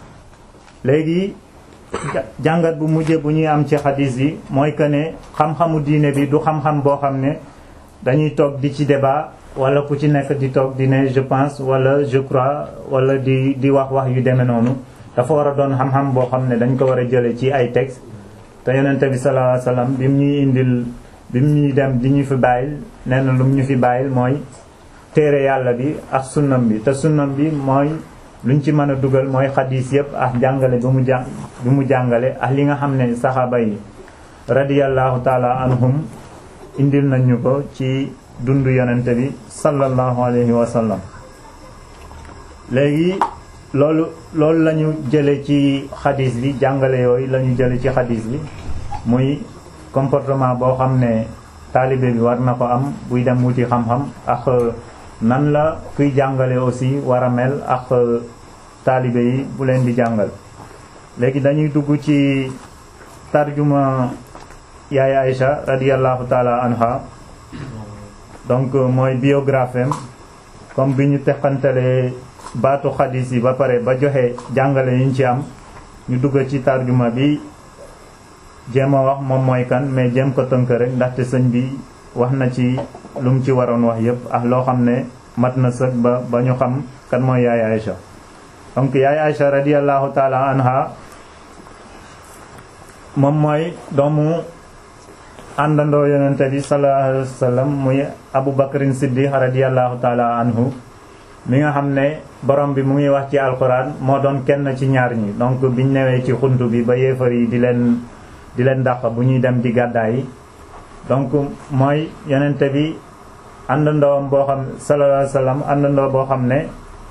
Speaker 2: léegi jàngat bu mujje bu ñuy am ci xadis yi mooy que ne xam-xamu diine bi du xam-xam boo xam ne dañuy toog di ci débat wala ku ci nekk di toog di ne je pense wala je crois wala di di wax wax yu demee noonu dafa war a doon xam-xam boo xam ne dañ ko war a jële ci ay texte te yonente bi sallallahu alayhi wasallam bi mu ñuy indil bi mu ñuy dem di ñu fi bàyyil nee na lu mu ñu fi bàyyil mooy téere yàlla bi ak sunnam bi te sunnam bi mooy luñ ci mën a dugal mooy xadis yëpp ak jàngale bi mu jàng bi mu jàngale ak li nga xam ne saxaaba yi radiyallahu taala anhum indil nañu ko ci dundu yonente bi sallallahu alayhi wa sallam léegi loolu loolu la ñu jële ci xadis bi jàngale yooyu la ñu jële ci xadis bi muy comportement boo xam ne taalibe bi war na ko am buy dem wuti xam-xam ak nan la kuy jàngale aussi war a mel ak taalibe yi bu leen di jàngal léegi dañuy dugg ci tarjuma yaay Aïcha radiyallahu taala anha donc mooy biographie am comme bi ñu teqantalee baatu xadis yi ba pare ba joxe jàngale yi ñu ci am ñu dugg ci tarjuma bi jéem a wax moom mooy kan mais jéem ko tënk rek ndaxte sëñ bi wax na ci lu mu ci waroon wax yépp ak loo xam ne mat na sëg ba ba ñu xam kan mooy yaay Aïcha donc yaay Aïcha radiyallahu taala anha moom mooy doomu àndandoo yonente bi sallallahu alayhi wa sallam muy Abu Bakrin Siddiq radiyallahu taala anhu mi nga xam ne borom bi mu ngi wax ci alquran moo doon kenn ci ñaar ñi donc biñ newee ci xuntu bi ba yéefar yi di leen di leen dàq bu ñuy dem di gàddaay yi donc mooy yonente bi àndandoom boo xam sallallahu alayhi wa sallam àndandoo boo xam ne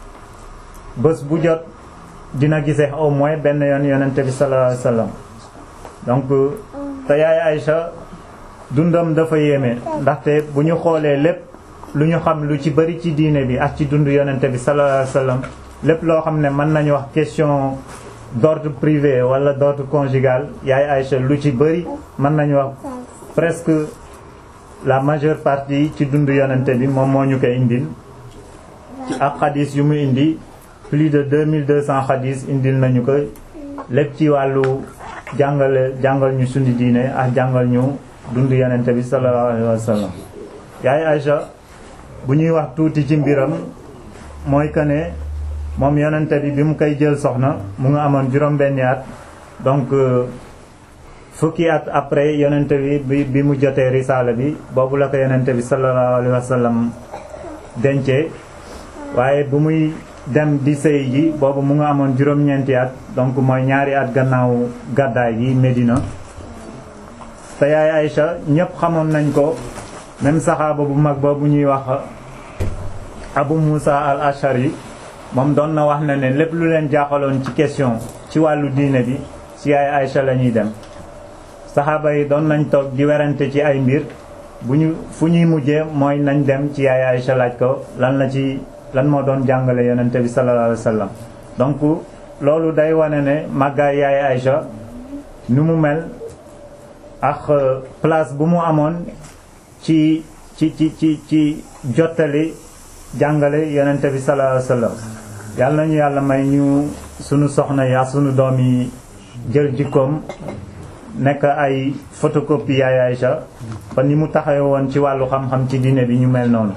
Speaker 2: bés bu jot dina gisee au moins benn yoon yonente bi sallallahu alayhi wa sallam donc te yaay Aïcha dundam dafa yéeme ndaxte bu ñu xoolee lépp lu ñu xam lu ci bari ci diine bi ak ci dund yonente bi sallallahu alayhi wa sallam lépp loo xam ne mën nañu wax question d'ordre privé wala d'ordre conjugal yaay Aïcha lu ci bari mën nañu wax presque la majeure partie ci dund yonente bi moom moo ñu koy indil ci ak xadis yu mu indi plus de 2200 xadis indil nañu ko lépp ci wàllu jàngale jàngal ñu sundi diine ak jàngal ñu dund yonente bi sallallahu alayhi wa sallam yaay Aïcha bu ñuy wax tuuti ci mbiram mooy que ne moom yonente bi bi mu koy jël soxna mu nga amoon juróom-benni at donc fukki at après yonente bi bi mu jotee risaala bi boobu la ko yonente bi sallallahu alayhi wa sallam dencee waaye bu muy dem di sëy ji boobu mu nga amoon juróom-ñeenti at donc mooy ñaari at gannaaw gàddaay gi Medina te yaay Aïcha ñépp xamoon nañ ko même saxaaba bu mag boobu ñuy wax Abu Musa al Ashari moom doon na wax na ne lépp lu leen jaaxaloon ci question ci wàllu diine bi ci yaay Aïcha la ñuy dem saxaaba yi doon nañ toog di werante ci ay mbir bu ñu fu ñuy mujjee mooy nañ dem ci yaay Aïcha laaj ko lan la ci lan moo doon jàngale yonente bi sallallahu alayhi wa sallam donc loolu day wane ne màggaay yaay Aïcha ni mu mel ak place bu mu amoon ci ci ci ci ci jottali jàngale yonente bi sallallahu alayhi wa sallam yàlla nañu yàlla may ñu sunu soxna yi ak sunu doom yi jël jikkoom nekk ay photocopie yaay Aïcha ba ni mu taxawe woon ci wàllu xam-xam ci diine bi ñu mel noonu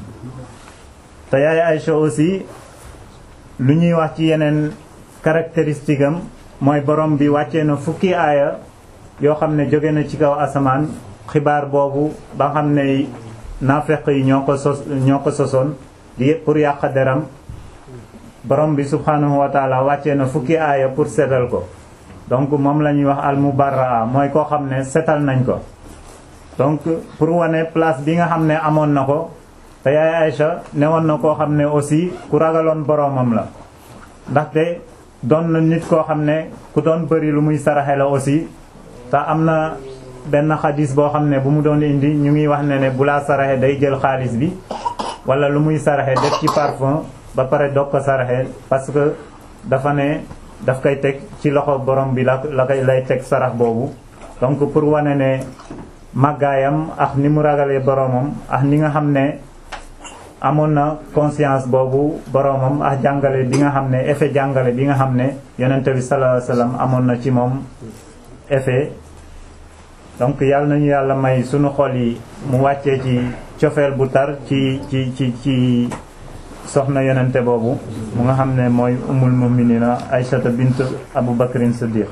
Speaker 2: te yaay Aïcha aussi lu ñuy wax ci yeneen caractéristique am mooy borom bi wàccee na fukki aaya yoo xam ne jóge na ci kaw asamaan xibaar boobu ba xam ne naafeq yi ñoo ko sos ñoo ko sosoon di pour yàq deram borom bi subhanahu wa taala wàccee na fukki aaya pour setal ko donc moom la ñuy wax al mubarraa mooy koo xam ne setal nañ ko donc pour wane place bi nga xam ne amoon na ko te yaay Aïcha newoon na koo xam ne aussi ku ragaloon boromam la ndaxte doon na nit koo xam ne ku doon bëri lu muy saraxe la aussi te am na benn xadis boo xam ne bu mu doon indi ñu ngi wax ne ne bu laa saraxe day jël xaalis bi wala lu muy saraxe def ci parfum ba pare doog ko saraxe parce que dafa ne daf koy teg ci loxo borom bi la la koy lay teg sarax boobu donc pour wane ne màggaayam ak ni mu ragalee boromam ak ni nga xam ne amoon na conscience boobu boromam ak jàngale bi nga xam ne effet jàngale bi nga xam ne yonente bi sallallahu alayhi wasallam amoon na ci moom effet donc yàlla nañu yàlla may sunu xol yi mu wàccee ci cofeel bu tar ci ci ci ci soxna yonente boobu mu nga xam ne mooy umul muminina Aïchata bint Abu Bakrin Siddiq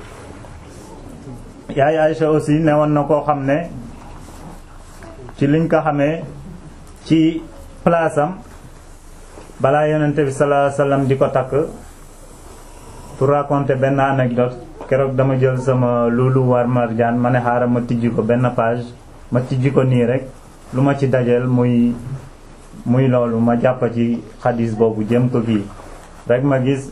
Speaker 2: yaay Aïcha aussi newoon na koo xam ne ci liñ ko xamee ci place am balaa yonente bi sallallahu alayhi wasallam di ko takk pour raconter benn anecdote keroog dama jël sama loolu war marjaan ma ne xaaral ma tijji ko benn page ma tijji ko nii rek lu ma ci dajeel muy muy loolu ma jàpp ci xadis boobu jëm ko kii rek ma gis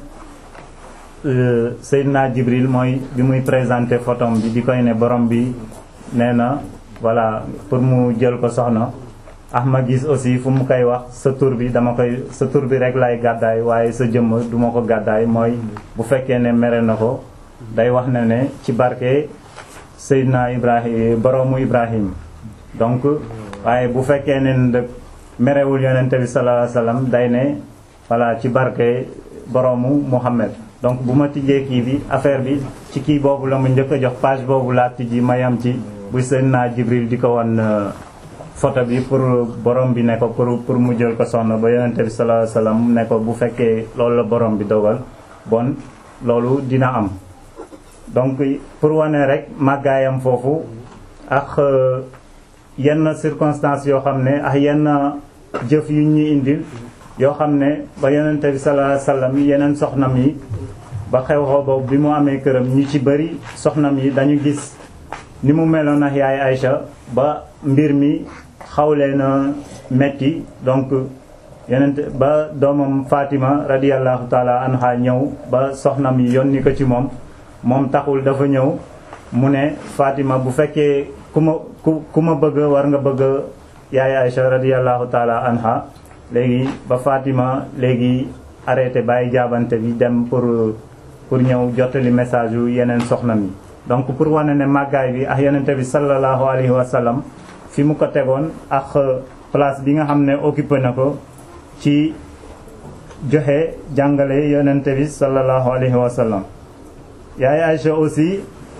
Speaker 2: Seydina Jibril mooy bi muy présenté photom bi di koy ne borom bi nee na voilà pour mu jël ko soxna ah ma gis aussi fu mu koy wax sa tur bi dama koy sa tur bi rek lay gàddaay waaye sa jëmm duma ko gàddaay mooy bu fekkee ne mere na ko day wax ne ne ci barke Seydina Ibrahim boroomu Ibrahim donc waaye bu fekkee ne nag merewul yonente bi sallallahu alayhi wasallam day ne voilà ci barke boroomu Muhammad donc bu ma tijjee kii bi affaire bi ci kii boobu la mu njëkk a jox page boobu laa tijji ma yam ci bu Seydina Jibril di ko wan photo bi pour borom bi ne ko pour pour mu jël ko soxna ba yonente bi sallallahu alayhi wasallam ne ko bu fekkee loolu la borom bi dogal bon loolu dina am donc pour wane rek màggaayam foofu ak yenn circonstances yoo xam ne ak yenn jëf yu ñu indil yoo xam ne ba yonente bi sallallahu alayhi wasallam yeneen soxnam yi ba xew-xew boobu bi mu amee këram ñu ci bëri soxnam yi dañu gis ni mu meloon ak yaay Aïcha ba mbir mi xawlee na metti donc yenente ba doomam Fatima radiyallahu taala anha ñëw ba soxnam yi yónni ko ci moom moom taxul dafa ñëw mu ne Fatima bu fekkee ku ma ku ku ma bëgg war nga bëgg yaay Aïcha radiyallahu taala anha léegi ba Fatima léegi arrêté bàyyi jaabante bi dem pour pour ñëw jottali message yu yeneen soxnam yi donc pour wane ne màggaay bi ak yonente bi sallallahu alayhi wa sallam fi mu ko tegoon ak place bi nga xam ne occupé na ko ci joxe jàngale yonente bi sallallahu alayhi wa sallam yaay Aïcha aussi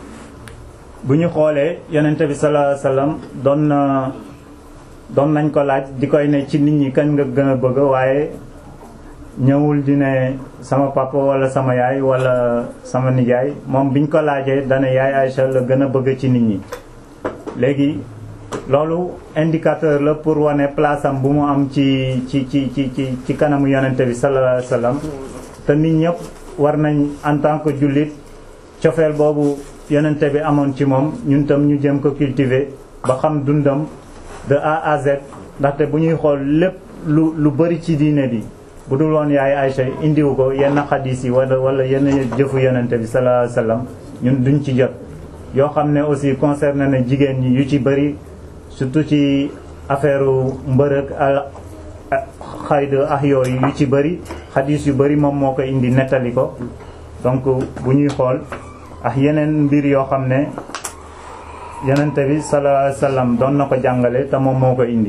Speaker 2: bu ñu xoolee yonente bi sallallahu alayhi wa sallam doon na doon nañ ko laaj di koy ne ci nit ñi kañ nga gën a bëgg waaye ñëwul di ne sama papa wala sama yaay wala sama nijaay moom biñ ko laajee dana yaay Aïcha la gën a bëgg ci nit ñi léegi loolu indicateur la pour wane place am bu mu am ci ci ci ci ci ci kanamu yonente bi sallallahu alayhi wasallam te nit ñëpp war nañ en tant que jullit cofeel boobu yonente bi amoon ci moom ñun tam ñu jëm ko cultiver ba xam dundam de A à Z ndaxte bu ñuy xool lépp lu lu bari ci diine bi bu dul woon yaay Aïcha indiwu ko yenn xadiis yi wala wala yenn jëfu yonente bi sallallahu alayhi wasallam ñun duñ ci jot yoo xam ne aussi concerné na jigéen ñi yu ci bëri surtout ci affaire mbërëg al xayd ak yooyu yu ci bëri xadiis yu bëri moom moo ko indi nettali ko donc bu ñuy xool ak yeneen mbir yoo xam ne yonente bi sallallahu alayhi wasallam doon na ko jàngale te moom moo ko indi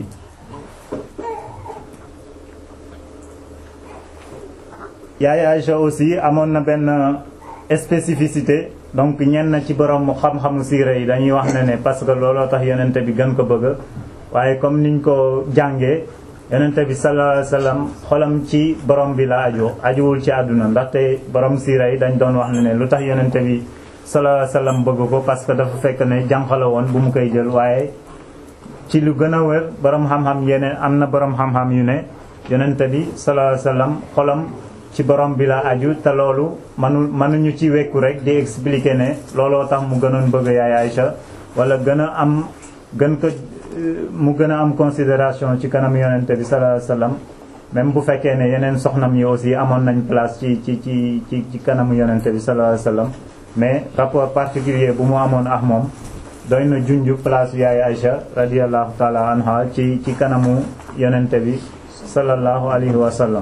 Speaker 2: yaay Aïcha aussi amoon na benn spécificité donc ñenn ci borom xam-xamu siira yi dañuy wax ne ne parce que looloo tax yonente bi gën ko bëgg waaye comme niñ ko jàngee yonente bi sallallahu alayhi wasallam xolam ci borom bi la aju ajuwul ci àdduna ndaxte borom siira yi dañ doon wax ne ne lu tax yonente bi sallallahu alayhi wasallam bëgg ko parce que dafa fekk ne jànq la woon bu mu koy jël waaye ci lu gën a wér borom xam-xam yeneen am na borom xam-xam yu ne yonente bi sallallahu alayhi wasallam xolam ci borom bi la aju te loolu manu mënuñu ci wekku rek di expliquer ne looloo tax mu gënoon bëgg yaay Aïcha wala gën a am gën ko mu gën a am considération ci kanam yonente bi sallallahu alayhi wasallam même bu fekkee ne yeneen soxnam yi aussi amoon nañ place ci ci ci ci ci kanamu yonente bi sallallahu alayhi wasallam mais rapport particulier bu mu amoon ak moom doy na junj place yaay Aïcha radiyallahu taala anha ci ci kanamu yonente bi sallallahu alayhi wasallam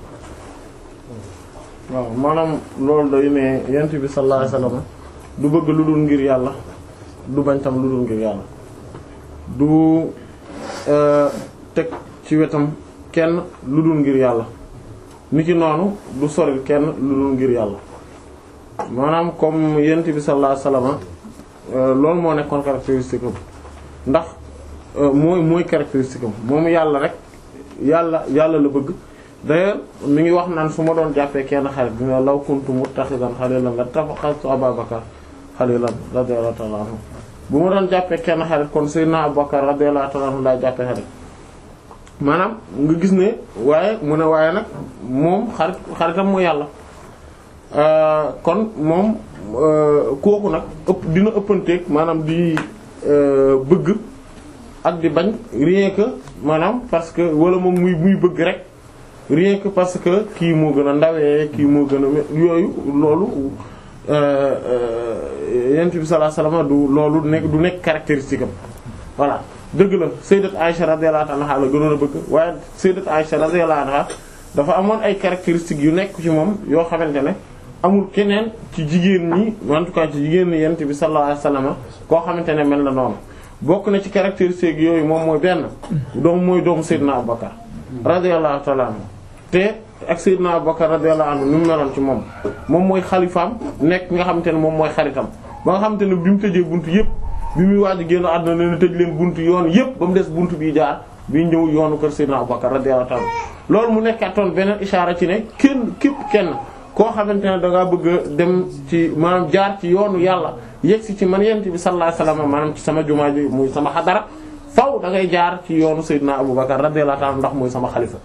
Speaker 1: waaw maanaam loolu day ne yent bi sallallahu alayhi wasallam du bëgg lu dul ngir yàlla du bañ tam lu dul ngir yàlla du teg ci wetam kenn lu dul ngir yàlla niki noonu du soril kenn lu dul ngir yàlla maanaam comme yent bi sallallahu alayhi wasallam loolu moo nekkoon caractéristique am ndax mooy mooy caractéristique am moom yàlla rek yàlla yàlla la bëgg d'ailleurs mi ngi wax naan su ma doon jàppee kenn xarit bi nga law kuntu muttaxidan xalilan la tafaxaltu Ababakar xalilan radiyallahu ta'ala anhu bu ma doon jàppee kenn xarit kon Seydina Abubakar radiyallahu ta'ala anhu laa jàppee xarit maanaam nga gis ne waaye mu ne waaye nag moom xarit xaritam mooy yàlla kon moom kooku nag ëpp dina ëppanteeg maanaam di bëgg ak di bañ rien que maanaam parce que wala moom muy muy bëgg rek rien que parce que kii moo gën a ndawee kii moo gën a yooyu loolu yent bi sallallahu alayhi wasallam du loolu nekk du nekk caractéristique am voilà dëgg la sayyidat Aisha radiyallahu anha la gënoon a bëgg waaye sayyidat Aisha radiyallahu anha dafa amoon ay caractéristiques yu nekk ci moom yoo xamante ne amul keneen ci jigéen ñi en tout cas ci jigéen ñi yent bi sallallahu alayhi wasallam koo xamante ne mel na noonu bokk na ci caractéristiques yooyu moom mooy benn doom mooy doomu Seydina Abubakar radiyallahu ta'ala anhu te ak Seydina Abubakar radiyallahu anhu ni mu meloon ci moom moom mooy xalifaam nekk nga xamante ne moom mooy xaritam ba nga xamante ne bi mu tëjee buntu yëpp bi muy waaj a génn àdduna leen tëj leen buntu yoon yëpp ba mu des buntu bii jaar bi ñëw yoonu kër Seydina Abubakar radiyallahu ta'ala loolu mu nekkaatoon beneen ishaara ci ne kenn képp kenn koo xamante ne da ngaa bëgg a dem ci maanaam jaar ci yoonu yàlla yegsi ci man yent bi sallallahu alayhi wasallam maanaam ci sama jumaa ji muy sama xadara faw da ngay jaar ci yoonu Seydina Abubakar radiyallahu ta'ala ndax mooy sama xalifa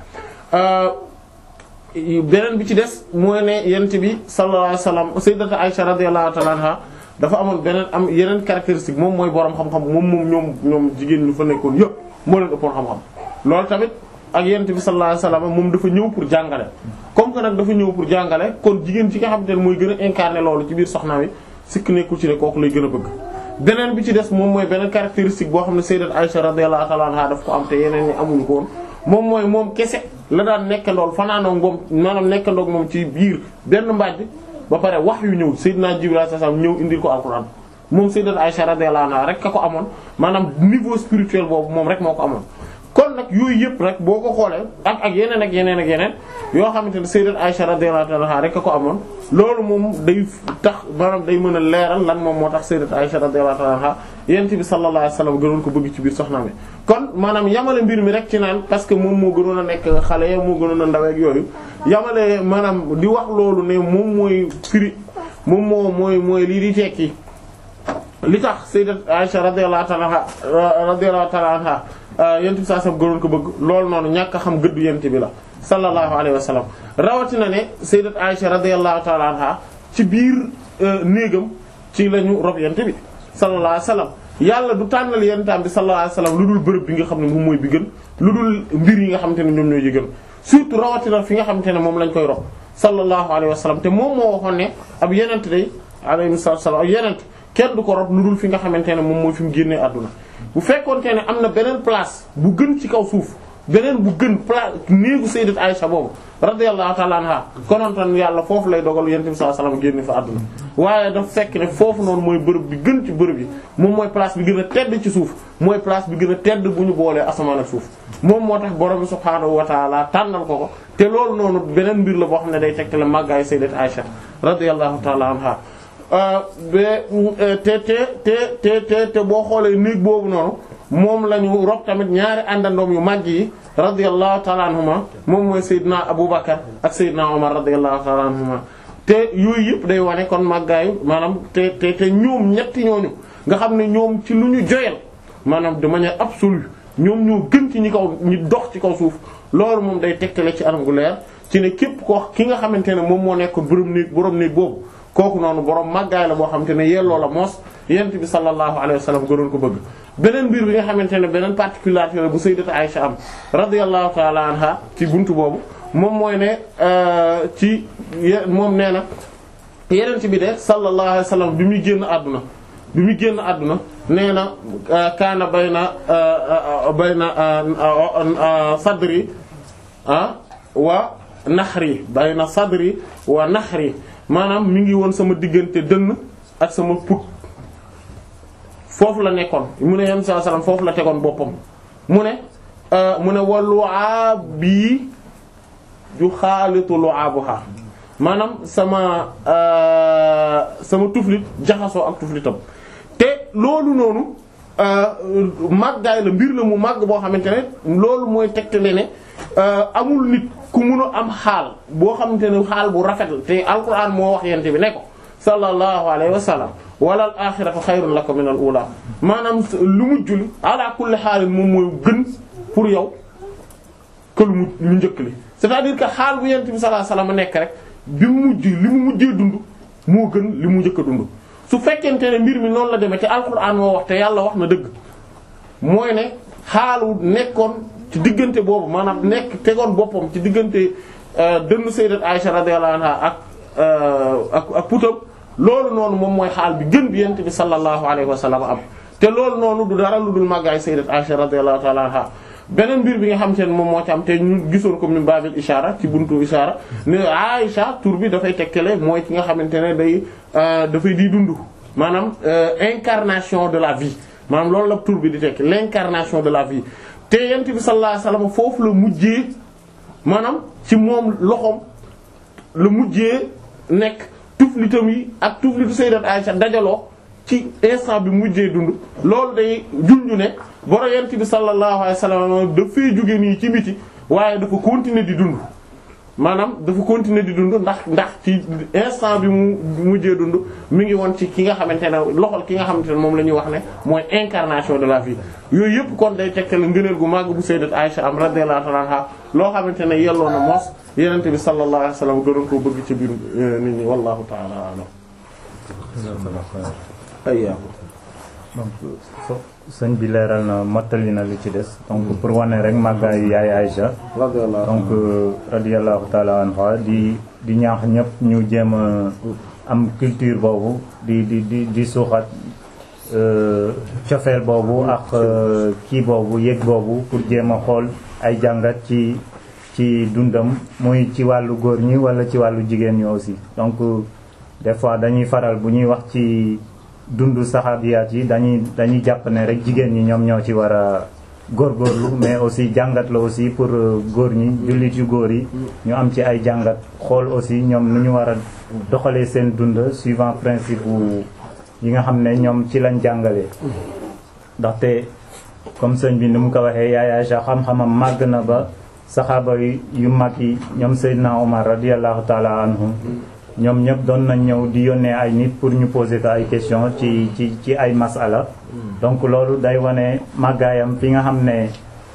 Speaker 1: beneen bi ci des mooy ne yent bi sallallahu alayhi wasallam sayyidatu Aisha radiyallahu ta'ala anha dafa amoon beneen am yeneen caractéristique moom mooy boroom xam-xam moom moom ñoom ñoom jigéen ñu fa nekkoon yëpp moo leen ëppoon xam-xam loolu tamit ak yent bi sallallahu alayhi wasallam moom dafa ñëw pour jàngale comme que nag dafa ñëw pour jàngale kon jigéen ci nga xamante ne mooy gën a incarner loolu ci biir soxna wi sikk nekkul ci ne kooku lay gën a bëgg beneen bi ci des moom mooy beneen caractéristique boo xam ne sayyidat Aisha radiyallahu ta'ala anha daf ko am te yeneen ñi amuñu ko woon moom mooy moom kese la daan nekkandool fanaanoo moom maanaam nekkandoog moom ci biir benn mbaaj bi ba pare wax yu ñëw sayyidina Jibril sallallahu alayhi wasallam ñëw indil ko alquran moom sayyidat Aisha radiyallahu anha rek ka ko amoon maanaam niveau spirituel boobu moom rek moo ko amoon kon nag yooyu yëpp rek boo ko xoolee ak ak yeneen ak yeneen ak yeneen yoo xamante ne sayyidat Aisha radiyallahu anha rek a ko amoon loolu moom day tax maanaam day mën a leeral lan moom moo tax sayyidat Aisha radiyallahu anha yent bi sallallahu alayhi wasallam gënoon ko bëgg ci biir soxna mi kon maanaam yamale mbir mi rek ci naan parce que moom moo gënoon a nekk xale moo gënoon a ndaweek yooyu yamale maanaam di wax loolu ne moom mooy firi moom moo mooy mooy lii di tekki li tax sayyidat Aisha radiyallahu anha radiyallahu ta'ala anha yent bi saa sam gënoon ko bëgg loolu noonu ñàkk a xam gëddu yent bi la sallallahu alayhi wa sallam rawatina ne sayyidat Aisha radiyallahu ta'ala anha ci biir néegam ci lañu rob yent bi sallallahu alayhi wa sallam yàlla du tànnal yentam bi sallallahu alayhi wa sallam lu dul bërëb bi nga xam ne moom mooy bi gën lu dul mbir yi nga xamante ne ñoom ñooy yi gën surtout rawatina fi nga xamante ne moom lañ koy rob sallallahu alayhi wa sallam te moom moo waxoon ne ab yenent day alayhi salaam ab yenent kenn du ko rob lu dul fi nga xamante ne moom mooy fi mu génnee àdduna bu fekkoonte ne am na beneen place bu gën ci kaw suuf beneen bu gën place néegu sayyidat Aisha boobu radiyallahu ta'ala anha konontoon yàlla foofu lay dogal yonent bi sallallahu alayhi wasallam génne fa àdduna waaye daf fekk ne foofu noonu mooy bërëb bi gën ci bërëb yi moom mooy place bi gën a tedd ci suuf mooy place bi gën a tedd bu ñu boolee asamaan ak suuf moom moo tax borom bi subhaanahu wa ta'ala tànnal ko ko te loolu noonu beneen mbir la boo xam ne day tegtale màggaayu sayyidat Aisha radiyallahu ta'ala anha ba te te te te te te boo xoolee néeg boobu noonu moom la ñu rob tamit ñaari àndandoom yu màgg yi radiyallahu ta'ala anhuma moom mooy Seydina Aboubacar ak Seydina Omar radiyallahu ta'ala anhuma te yooyu yëpp day wane kon màggaayu maanaam te te te ñoom ñetti ñooñu nga xam ne ñoom ci lu ñu joyal maanaam de manière absolue ñoom ñoo gën ci ñi kaw ñi dox ci kaw suuf loolu moom day tegtale ci anam gu leer ci ne képp ko ki nga xamante ne moom moo nekk borom néeg borom néeg boobu kooku noonu borom màggaay la boo xamante ne yelloo la moos yent bi sallallahu alayhi wa sallam gënoon ko bëgg beneen mbir bi nga xamante ne beneen particularité la bu sayyidatu Aisha am radiyallahu ta'ala anha ci buntu boobu moom mooy ne ci moom nee na yeneen bi de sallallahu alayhi wa sallam bi muy génn àdduna bi muy génn àdduna nee na kaana bayna bayna sadri wa naxri bayna sadri wa naxri maanaam mi ngi woon sama diggante dënn ak sama put foofu la nekkoon mu ne yam saa salaam foofu la tegoon boppam mu ne mu ne wa lu'ab bii ju xaalitu lu'abuha maanaam sama sama tuflit jaxasoo ak tuflitam te loolu noonu màggaay la mbir la mu màgg boo xamante ne loolu mooy tegtale ne amul nit ku mun a am xaal boo xamante ne xaal bu rafet la te alquran moo wax yente bi ne ko sallallahu alayhi wa sallam wala al axiratu xayrun laka min al ula maanaam lu mujj li ala kulli xaalin moom mooy gën pour yow que lu mu lu njëkk li c'est-à-dire que xaal bu yente bi sallallahu alayhi wa sallam nekk rek bi mu mujj li mu mujjee dund moo gën li mu njëkk a dund su fekkente ne mbir mi noonu la demee te alquran moo wax te yàlla wax na dëgg mooy ne xaalu nekkoon ci diggante boobu maanaam nekk tegoon boppam ci diggante dënn sayyidat Aisha radiyallahu anha ak ak ak putam loolu noonu moom mooy xaal bi gën bi yent bi sallallahu alayhi wa sallam am te loolu noonu du dara lu dul màggaay sayyidat Aisha radiyallahu ta'ala anha beneen mbir bi nga xam te ne moom moo ci am te ñu gisoon ko min babil ishara ci buntu ishara ne Aisha tur bi dafay tekkale mooy ki nga xamante ne day dafay di dund maanaam incarnation de la vie maanaam loolu la tur bi di tekki l'incarnation de la vie te yent bi sallallahu alayhi wasallam foofu la mujjee maanaam ci moom loxoom la mujjee nekk tuflitam yi ak tuflitu sayyidat Aisha dajaloo ci instant bi mujjee dund loolu day junju ne boro yent bi sallallahu alayhi wasallam dafay jóge nii ci biti waaye dafa continuer di dund maanaam dafa continuer di dund ndax ndax ci instant bi mu mujjee dund mi ngi woon ci ki nga xamante ne loxol ki nga xamante ne moom la ñuy wax ne mooy incarnation de la vie yooyu yëpp kon day tegtal ngëneel gu màgg bu sayyidat Aisha am radiyallahu ta'ala anha loo xamante ne yelloo na mos yenent bi sallallahu alayhi wasallam gënoon koo bëgg ci biir nit ñi wallahu ta'ala a'lam ayyaakum
Speaker 2: donc so sëñ bi leeral na mottali na li ci des donc pour wane rek màggaayu yaay Aïcha
Speaker 1: radiyallahu
Speaker 2: donc radiyallahu ta'ala anha di di ñaax ñëpp ñu jéem a am culture boobu di di di di suuxat cofeel boobu ak kii boobu yëg boobu pour jéem a xool ay jàngat ci ci dundam muy ci wàllu góor ñi wala ci wàllu jigéen ñi aussi donc des fois dañuy faral bu ñuy wax ci dundu saxaabiyaat yi dañuy dañuy jàpp ne rek jigéen ñi ñoom ñoo ci war a góorgóorlu mais aussi jàngat la aussi pour góor ñi jullit yu góor yi ñu am ci ay jàngat xool aussi ñoom nu ñu war a doxalee seen dund suivant principe wu yi nga xam ne ñoom ci lañ jàngalee ndaxte comme sëñ bi ni mu ko waxee yaay Aïcha xam-xamam màgg na ba saxaaba yu mag yi ñoom Seydina Omar radiyallahu taala anhu ñoom ñëpp doon nañ ñëw di yónnee ay nit pour ñu poser ko ay question ci ci ci ay masala donc loolu day wane màggaayam fi nga xam ne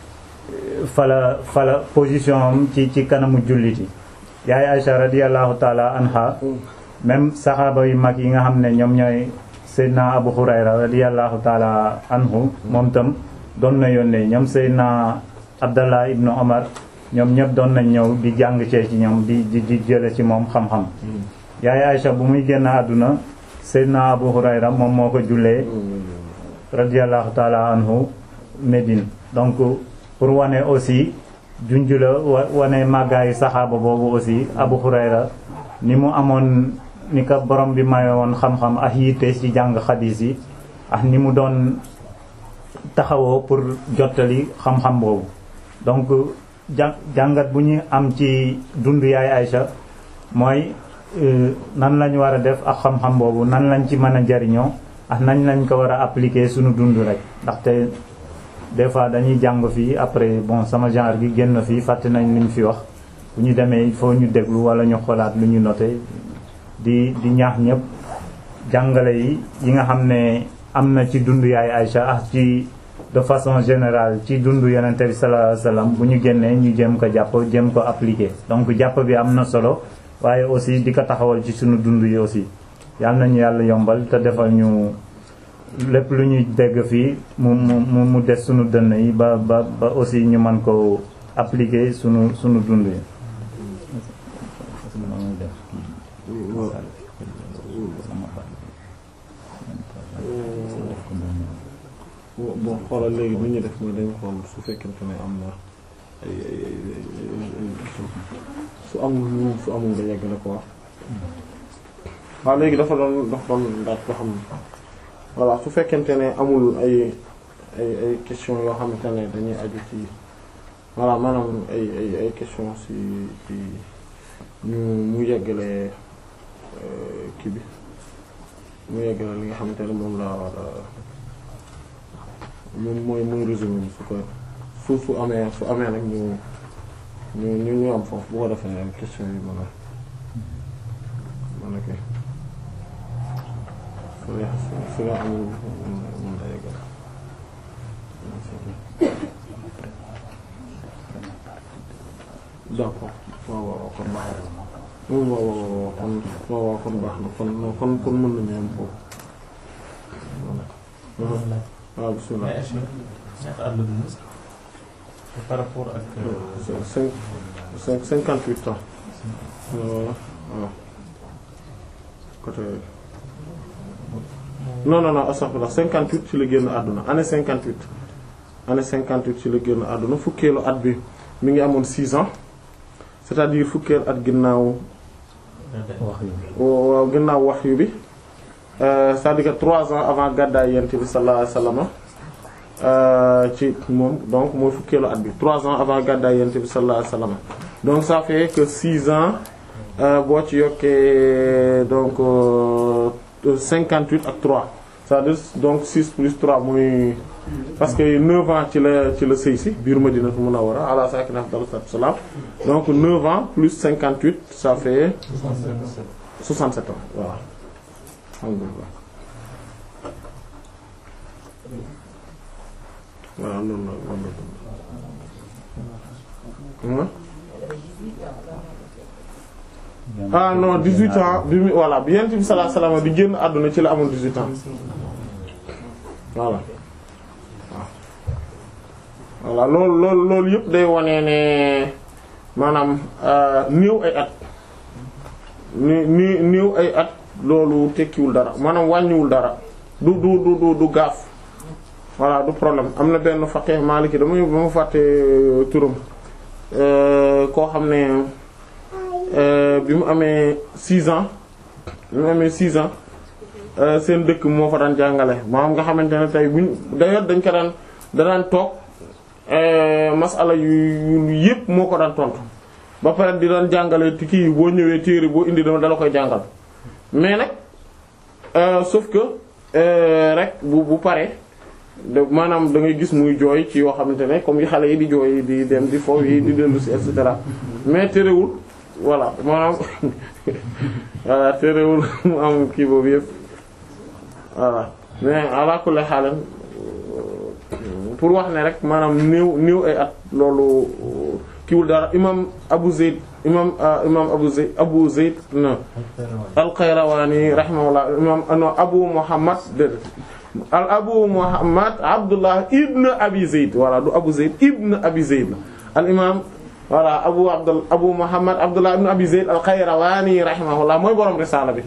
Speaker 2: fala fala position am ci ci kanamu jullit yi yaay Aïcha radiyallahu taala anha même saxaaba yu mag yi nga xam ne ñoom ñooy Seydina Abu Hurayra radiyallahu taala anhu moom tam doon na yónnee ñoom Seydina Abdallah ibnu Omar ñoom ñëpp doon nañ ñëw di jàng cee ci ñoom di di di jële ci moom xam-xam yaay Aïcha bu muy génn àdduna Seydina Abu Hurayra moom moo ko jullee radiyallahu taala anhu Médine donc pour wane aussi junju la wane màggaayu saxaaba boobu aussi Abu Hurayra ni mu amoon ni ko borom bi mayoon xam-xam ak yitte ci jàng xadiis yi ak ni mu doon taxawoo pour jottali xam-xam boobu donc jàngat bu ñu am ci dund yaay Aïcha mooy nan lañ war a def ak xam-xam boobu nan lañ ci mën a jariñoo ak nañ lañ ko war a appliquer suñu dund rek ndaxte des fois dañuy jàng fii après bon sama genre gi génn fii fàtte nañ li ñu fi wax bu ñu demee il faut ñu déglu wala ñu xoolaat lu ñu noté di di ñaax ñëpp jàngale yi yi nga xam ne am na ci dund yaay Aïcha ak ci de façon générale ci dundu yonent bi sallallahu alayhi wasallam bu ñu génnee ñu jéem ko jàpp jéem ko appliquer donc jàpp bi am na solo waaye aussi di ko taxawal ci sunu dund yi aussi yal nañu yàlla yombal te defal ñu lépp lu ñuy dégg fii mu mu mu des sunu dënn yi ba ba ba aussi ñu mën ko appliquer sunu sunu dund yi
Speaker 1: bon xoolal léegi li ñu def nii dañu xool su fekkente ne am na ay ay ay su amul lu su amul nga yegg la ko wax waaw léegi dafa doon dafa doon ndax ko xam voilà su fekkente ne amul ay ay ay question yoo xamante ne dañuy aju ci voilà maanaam ay ay ay question si ci ñu mu yeggale kii bi mu yeggale li nga xamante ne moom la war a moom mooy mooy résumé bi su ko su su amee su amee nag ñu ñu ñu ñu am foofu bu ko defee question yi mën a mën a kii su nga su nga amul mën a yeggal d'accord waaw waaw kon baax na waaw waaw waaw kon waaw waaw kon baax na kon kon kon mën nañu am foofu waaw bismillah
Speaker 3: par rapport ak.
Speaker 1: cinq cinq cinquante huit ans. voilà waaw côté. non non non astaghfirullah 58 ci la génn àdduna année 58 année 58 ci la génn àdduna fukkeelu at bi mi ngi amoon 6 ans c'est-à-dire fukkeelu at ginnaaw waaw ginnaaw wahyu bi euh, c'est-à-dire que 3 ans avant gàddaay yent bi sallallahu alayhi wasallam euh, ci moom donc mooy fukkeelu at bi 3 ans avant gàddaay yent bi sallallahu alayhi wasallam donc ça fait que 6 ans euh, boo ci yokkee donc euh, 58 ak 3 c'est-à-dire donc 6 plus 3 muy parce que 9 ans ci la ci la sëy si biir Madinatu Munawwara ala sakina afdalu salaatu wassalaam donc 9 ans plus 58 ça fait 67 ans voilà alhamdulillah voilà loolu la loolu la ah non 18 ans bi mu voilà bi Yonent bi sallallahu alayhi wasallam di génn àdduna ci la amoon 18 ans voilà voilà loolu loolu loolu yëpp day wane ne maanaam néew ay at ni ni néew ay at loolu tekkiwul dara maanaam wàññiwul dara du du du du du gaaf voilà du problème am na benn faqih maliki damay ba ma fàtte turam koo xam ne bi mu amee 6 ans bi mu amee 6 ans seen dëkk moo fa daan jàngale maanaam nga xamante ne tey buñ d'ailleurs dañ ko daan da daan toog masala yu yëpp moo ko daan tontu ba pare di daan jàngale ti kii boo ñëwee téere boo indi dama dala koy jàngal mais nag sauf que rek bu bu pare de maanaam da ngay gis muy jooy ci yoo xamante ne comme yi xale yi di jooy di dem di foofu yi di dellu si et cetera mais terewul voilà maanaam voilà terewul mu am kii boobu yëpp voilà mais ala kulli xaalan pour wax ne rek maanaam néew néew ay at loolu kiwul dara imam Abu Zayd imam imam Abu Zayd Abu Zayd na al-Qayrawani rahimahullah imam no Abu Muhammad de al Abu Muhammad Abdullah ibn Abi Zayd voilà du Abu Zayd ibn Abi Zayd la al imam voilà Abu Abdul Abu Muhammad Abdullah ibn Abi Zayd al-Qayrawani rahimahullah mooy borom risaala bi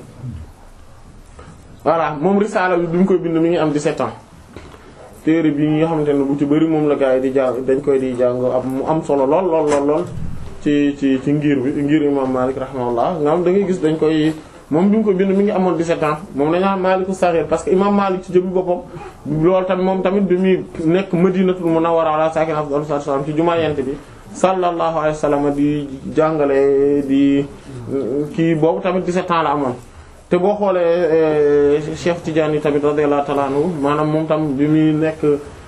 Speaker 1: voilà moom risaala bi bi mu koy bind mi ngi am 17 ans téere bi nga xamante ne bu ci bëri moom la gaa yi di jàng dañ koy di jàng am mu am solo lool lool lool lool ci ci ci ngir bi ngir imam Malik rahimahullah nga xam da ngay gis dañ koy moom bi mu koy bind mi ngi amoon 17 ans moom dañu am Maliku Saghir parce que imam Malik ci jëmmi boppam loolu tamit moom tamit bi muy nekk Madinatul Munawwara ala sakina afdalu salaam ci jumaa yent bi sallallahu alayhi wa sallam di jàngale di kii boobu tamit 17 ans la amoon te boo xoolee Cheikh Tidiane yi tamit radiyallahu ta'ala anhu maanaam moom tam bi muy nekk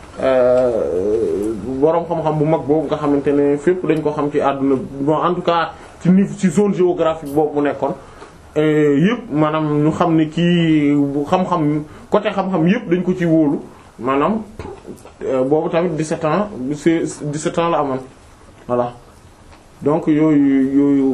Speaker 1: boroom xam-xam bu mag boobu nga xamante ne fépp dañ ko xam ci àdduna bon en tout cas ci niveau ci zone géographique boobu bu nekkoon yëpp maanaam ñu xam ne kii bu xam-xam côté xam-xam yëpp dañ ko ci wóolu maanaam boobu tamit 17 ans c'est 17 ans la amoon voilà donc yooyu yooyu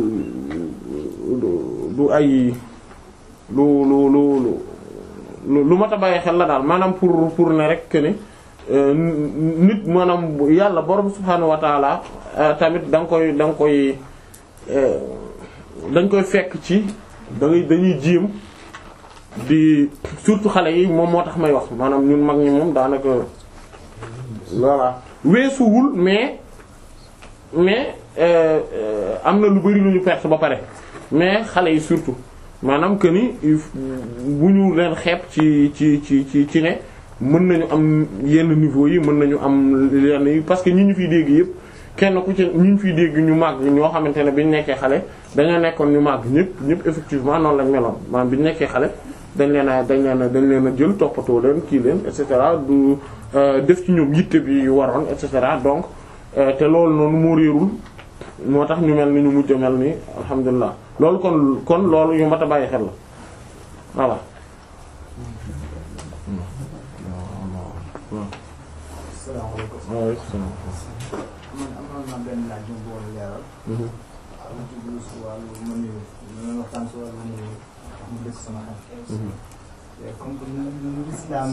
Speaker 1: du ay lu lu lu lu lu mat a bàyyi xel la daal maanaam pour pour ne rek que ni nit maanaam yàlla borom subhaanahu wa taala tamit da nga koy da nga koy dañ koy fekk ci da ngay dañuy jéem di surtout xale yi moom moo tax may wax maanaam ñun mag ñi moom daanaka voilà weesuwul mais mais am na lu bari lu ñu perte ba pare mais xale yi surtout maanaam que ni bu ñu leen xeeb ci ci ci ci ci ne mën nañu am yenn niveau yi mën nañu am yenn yi parce que ñi ñu fiy dégg yëpp kenn ku ci ñi ñu fiy dégg ñu màgg ñoo xamante ne bi ñu nekkee xale dañoo nekkoon ñu màgg ñëpp ñëpp effectivement noonu lañ meloon maanaam bi ñu nekkee xale dañ leen a dañ leen a dañ leen a jël toppatoo leen kii leen et cetera du def ci ñoom yitte bi waroon et cetera donc te loolu noonu moo réerul moo tax ñu mel ni ñu mujj a mel ni alhamdulilah loolu kon kon loolu yu mat a bàyyi xel la voilà.
Speaker 4: salaamaaleykum.
Speaker 1: waaleykum salaam.
Speaker 4: man amoon naa benn laaj bu mu bëggoon leeral. am ci biir si wàllu mën nañu ñu waxtaan si wàllu mën nañu mu des sama xel. te comme que nu nu islam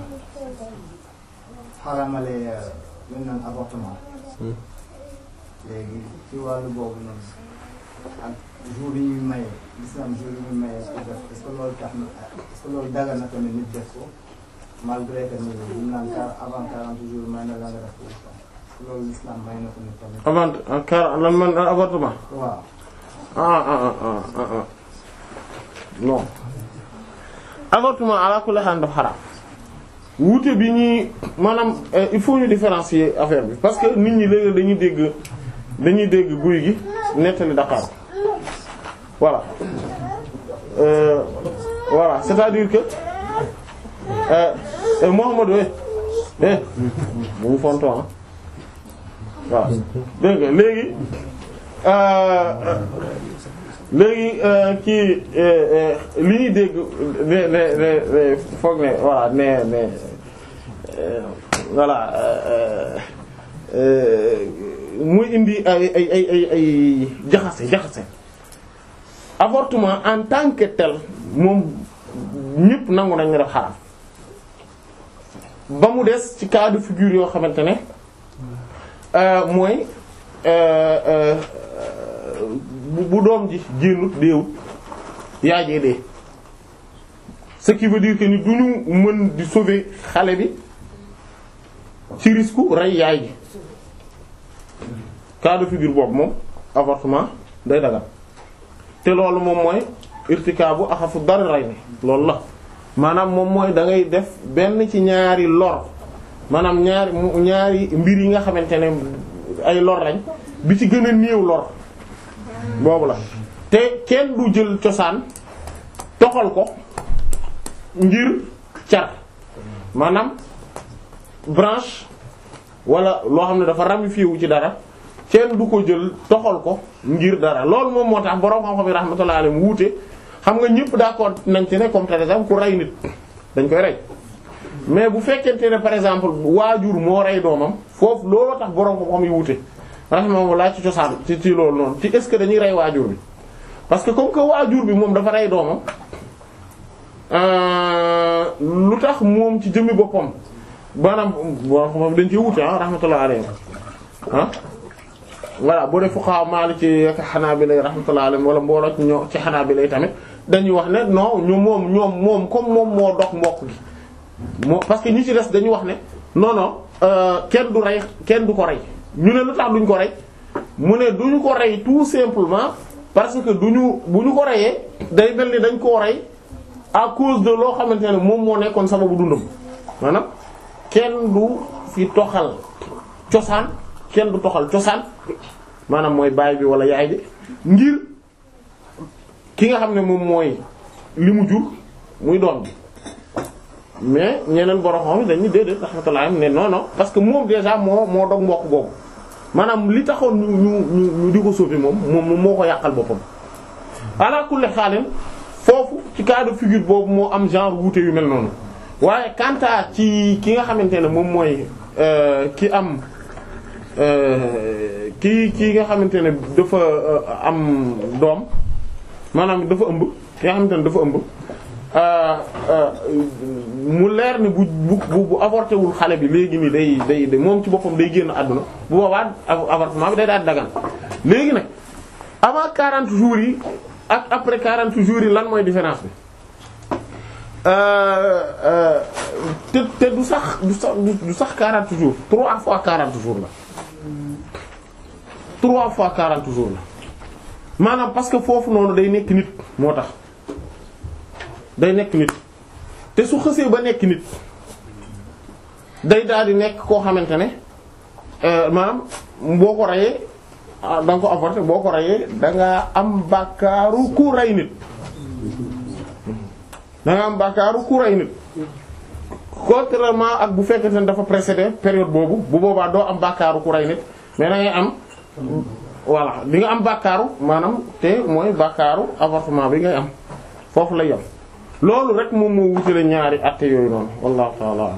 Speaker 4: xaramale lu ñu naan avortement. léegi ci wàllu boobu noonu ak jour yi ñuy maye l'islam jour yi ñuy maye pour def est-ce que loolu tax na est-ce que loolu dagal na tamit nit def ko malgré que ni ñu naan car avant 40 jours may na la nga def ko est-ce que loolu l'islam may na ko nit tamit.
Speaker 1: avant car lan man avortement
Speaker 4: waaw
Speaker 1: ah ah ah ah ah ah non avortement ala kulli haal dafa xaraam wuute bi ñuy maanaam euh, il faut ñu différencier affaire bi parce que nit ñi léegi dañuy dégg dañuy dégg guy gi nettali Dakar voilà euh, voilà c'est-à-dire que euh, euh, Mouhamadou eh eh bu mu fonto ah waaw dégg nga léegi euh, léegi kii li ñuy dégg ne ne ne ne foog ne voilà ne ne euh, voilà euh, euh, muy indi ay ay ay ay ay jaxase jaxase avortement en tant que tel moom ñëpp nangu nañ ne def xaraam ba mu des ci cas de figure yoo xamante ne euh, mooy euh, euh, bu bu doom ji génnut déewut yaay jee dee ce qui veut dire que ni du ñu mën di sauver xale bi ci risque rey yaay ji cas de figure boobu moom avortement day dagal te loolu moom mooy irtikaabu axafu dara rey ni loolu la maanaam moom mooy da ngay def benn ci ñaari lor maanaam ñaari mu- ñaari mbir yi nga xamante ne ay lor lañ bi ci gën a néew lor boobu la te kenn du jël cosaan toxal ko ngir car maanaam branche wala loo xam ne dafa ramifié wu ci dara kenn du ko jël toxal ko ngir dara loolu moom moo tax borom xam-xam yi rahmatullahi alayhi wuute xam nga ñëpp d'accord nañ ci ne comme par exemple ku rey nit dañ koy rey mais bu fekkente ne par exemple waajur moo rey doomam foofu looloo tax borom xam-xam yi wuute rahimahullah ci cosaan ci ci loolu noonu ci est-ce que dañuy rey waajur bi parce que comme que waajur bi moom dafa rey doomam euh, lu tax moom ci jëmmi boppam maanaam borom xam-xam dañ ci wuute ah rahmatullahi alayhi ah voilà boo dee fuqaha Maliki ak Hanabila rahmatullahi alayhim wala mbooloo ci ñoo ci Hanabila tamit dañuy wax ne non ñu moom ñoom moom comme moom moo dox mbokk gi moo parce que ñi ci des dañu wax ne non non euh, kenn du rey kenn du ko rey ñu ne lu tax duñ ko rey mu ne duñu ko rey tout simplement parce que duñu bu ñu ko reyee day mel ni dañ koo rey à cause de loo xamante ne moom moo nekkoon sababu dundam maanaam kenn du fi toxal cosaan kenn du toxal cosaan maanaam mooy baay bi wala yaay bi ngir ki nga xam ne moom mooy li mu jur muy doom bi mais ñeneen borom xam dañuy déedéet rahmatullah ne non non parce que moom déjà moo moo dog mbokk boobu maanaam li taxoon ñu ñu ñu ñu di ko sauver moom moom moo ko yàqal boppam. ala kulli xaalin foofu ci cas de figure boobu moo am genre wuute yu mel noonu waaye quant à ci ki nga xamante ne moom mooy euh, ki am. kii kii nga xamante ne dafa am doom maanaam dafa ëmb ki nga xamante ne dafa ëmb mu leer ni bu bu bu avorté wul xale bi léegi nii day day moom ci boppam day génn àdduna bu boobaa avortement bi day daal dagan léegi nag avant 40 jours yi ak après 40 jours yi lan mooy différence bi te te du sax du sax du sax 40 jours 3 fois 40 jours la. trois fois quarante jours la maanaam parce que foofu noonu day nekk nit moo tax day nekk nit te su xësee ba nekk nit day daal di nekk koo xamante ne maanaam boo ko reyee da nga ko avorté boo ko reyee da nga am bàkkaaru ku rey nit da nga am bàkkaaru ku rey nit contrairement ak bu fekkente ne dafa précédé période boobu bu boobaa doo am bàkkaaru ku rey nit mais da ngay am voilà di nga am bàkkaaru maanaam te mooy bàkkaaru avortement bi ngay am foofu lay yam loolu rek moom moo wutale ñaari atte yooyu noonu wallahu ta'ala a'lam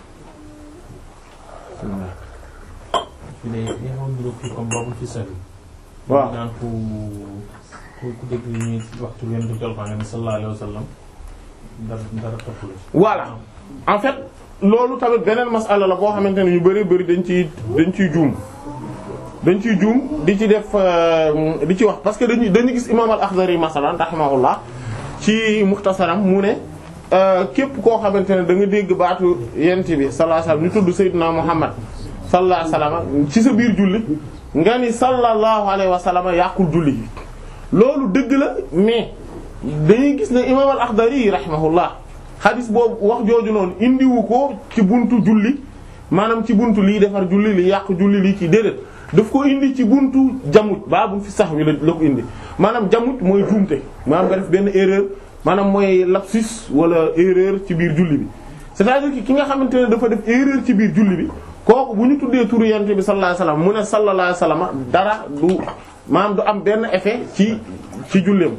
Speaker 3: fi ne li nga xam ne kii comme boobu fi sori.
Speaker 1: waaw
Speaker 3: naan ku ku ku dégg ñuy waxtu leen di jël nga ne sallallahu alayhi wa sallam dara dara topp la ci.
Speaker 1: voilà en fait loolu tamit beneen masala la boo xamante ne ñu bari bari dañ ciy dañ ciy juum dañ ciy juum di ci def di ci wax parce que dañuy dañu gis imam al-Akhdari masalan rahimahullah ci muxtasaram mu ne képp koo xamante ne da nga dégg baatu yent bi sallallahu alayhi wasallam ñu tudd Seydina Muhammad sallallahu alayhi wasallam ci sa biir julli nga ni sallallahu alayhi wasallam yàqul julli gi loolu dëgg la mais dañuy gis ne imam al-Akhdari rahimahullah xadis boobu wax jooju noonu indiwu ko ci buntu julli maanaam ci buntu lii defar julli li yàq julli lii ci déedéet daf ko indi ci buntu jamut baabu fi sax wi la la ko indi maanaam jamut mooy juumte maanaam nga def benn erreur maanaam mooy lapsus wala erreur ci biir julli bi c'est-à-dire que ki nga xamante ne dafa def erreur ci biir julli bi kooku bu ñu tuddee turu yonent bi sallallahu alayhi wasallam mu ne sallallahu alayhi wasallam dara du maanaam du am benn effet ci ci julleem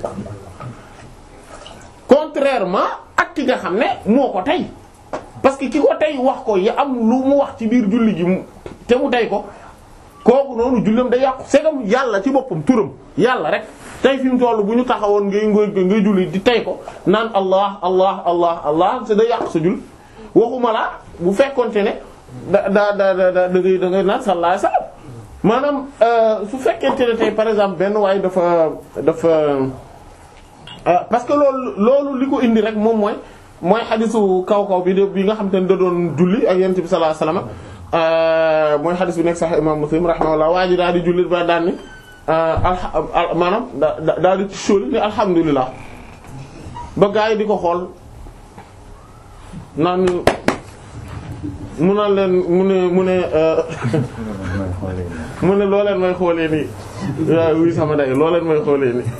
Speaker 1: contrairement ak ki nga xam ne moo ko tey parce que ki ko tey wax ko ya am lu mu wax ci biir julli gi te mu tey ko kooku noonu julleem day yàqu segam yàlla ci boppam turam yàlla rek tey fi mu toll bu ñu taxawoon ngay ngay ngay julli di tey ko naan allah allah allah allah c'est day yàq sa jul waxuma la bu fekkonte ne da da da da da ngay da ngay naan sallallahu alayhi wasallam maanaam su fekkente ne tey par exemple benn waaye dafa dafa parce que loolu loolu li ko indi rek moom mooy mooy xadisu kaw kaw bi de bi nga xam te ne da doon julli ak yonent bi sallallahu alayhi wasallam mooy xadis bi nekk sax imam Muslim rahimahullah waa ji daal di julli ba daan ni al maanaam da daal di ci sóoli ni alhamdulilah ba gaa yi di ko xool naan mu naan leen mu ne mu ne mu ne loo leen may xoolee nii waaw wuy sama day loo leen may xoolee nii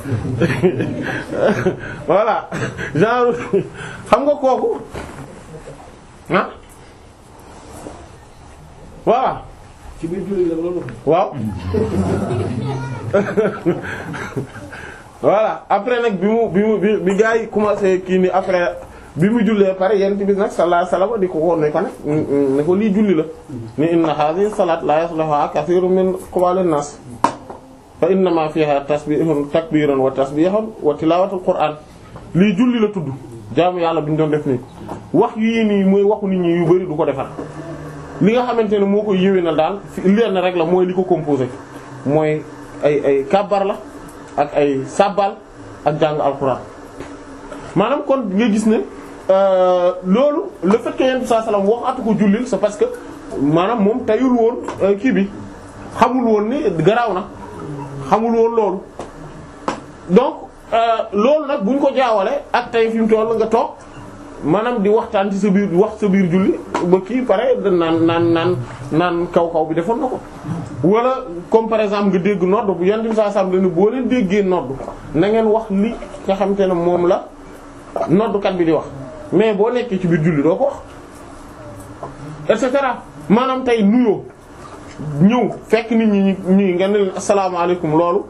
Speaker 1: voilà genre xam nga kooku ah voilà
Speaker 4: ci biir julli la loolu.
Speaker 1: waaw voilà après nag bi mu bi mu bi bi gaa yi commencé kii ni après bi mu jullee pare yent bi nag sallallahu alayhi wasallam di ko woon ne ko nag ne ko lii julli la ni inna hadhihi salat la yasluha kathirun min qawalin nas fa innama fiha tasbihun takbirun wa tasbihun wa tilawatul qur'an lii julli la tudd jaamu yàlla bi ñu doon def nii wax yii nii mooy waxu nit ñi yu bari du ko defar li nga xamante ne moo koy yéwénal daal lenn rek la mooy li ko composé mooy ay ay kàbbar la ak ay sabbal ak jàng alxuraan maanaam kon nga gis ne loolu le fait que yonent saa salaam waxatu ko jullil c'est parce que maanaam moom tayul woon kii bi xamul woon ni garaaw na xamul woon loolu donc loolu nag buñ ko jaawale ak tey fi mu toll nga toog maanaam di waxtaan ci sa biir wax sa biir julli ba kii pare naan naan naan naan kaw kaw bi defoon na ko wala comme par exemple nga dégg nodd bu yonent bi saa salaam dañu boo leen déggee nodd na ngeen wax li nga xamante ne moom la noddukat bi di wax mais boo nekkee ci biir julli doo ko wax et cetera maanaam tey nuyoo ñëw fekk nit ñi ñuy nga ne leen asalaamaaleykum loolu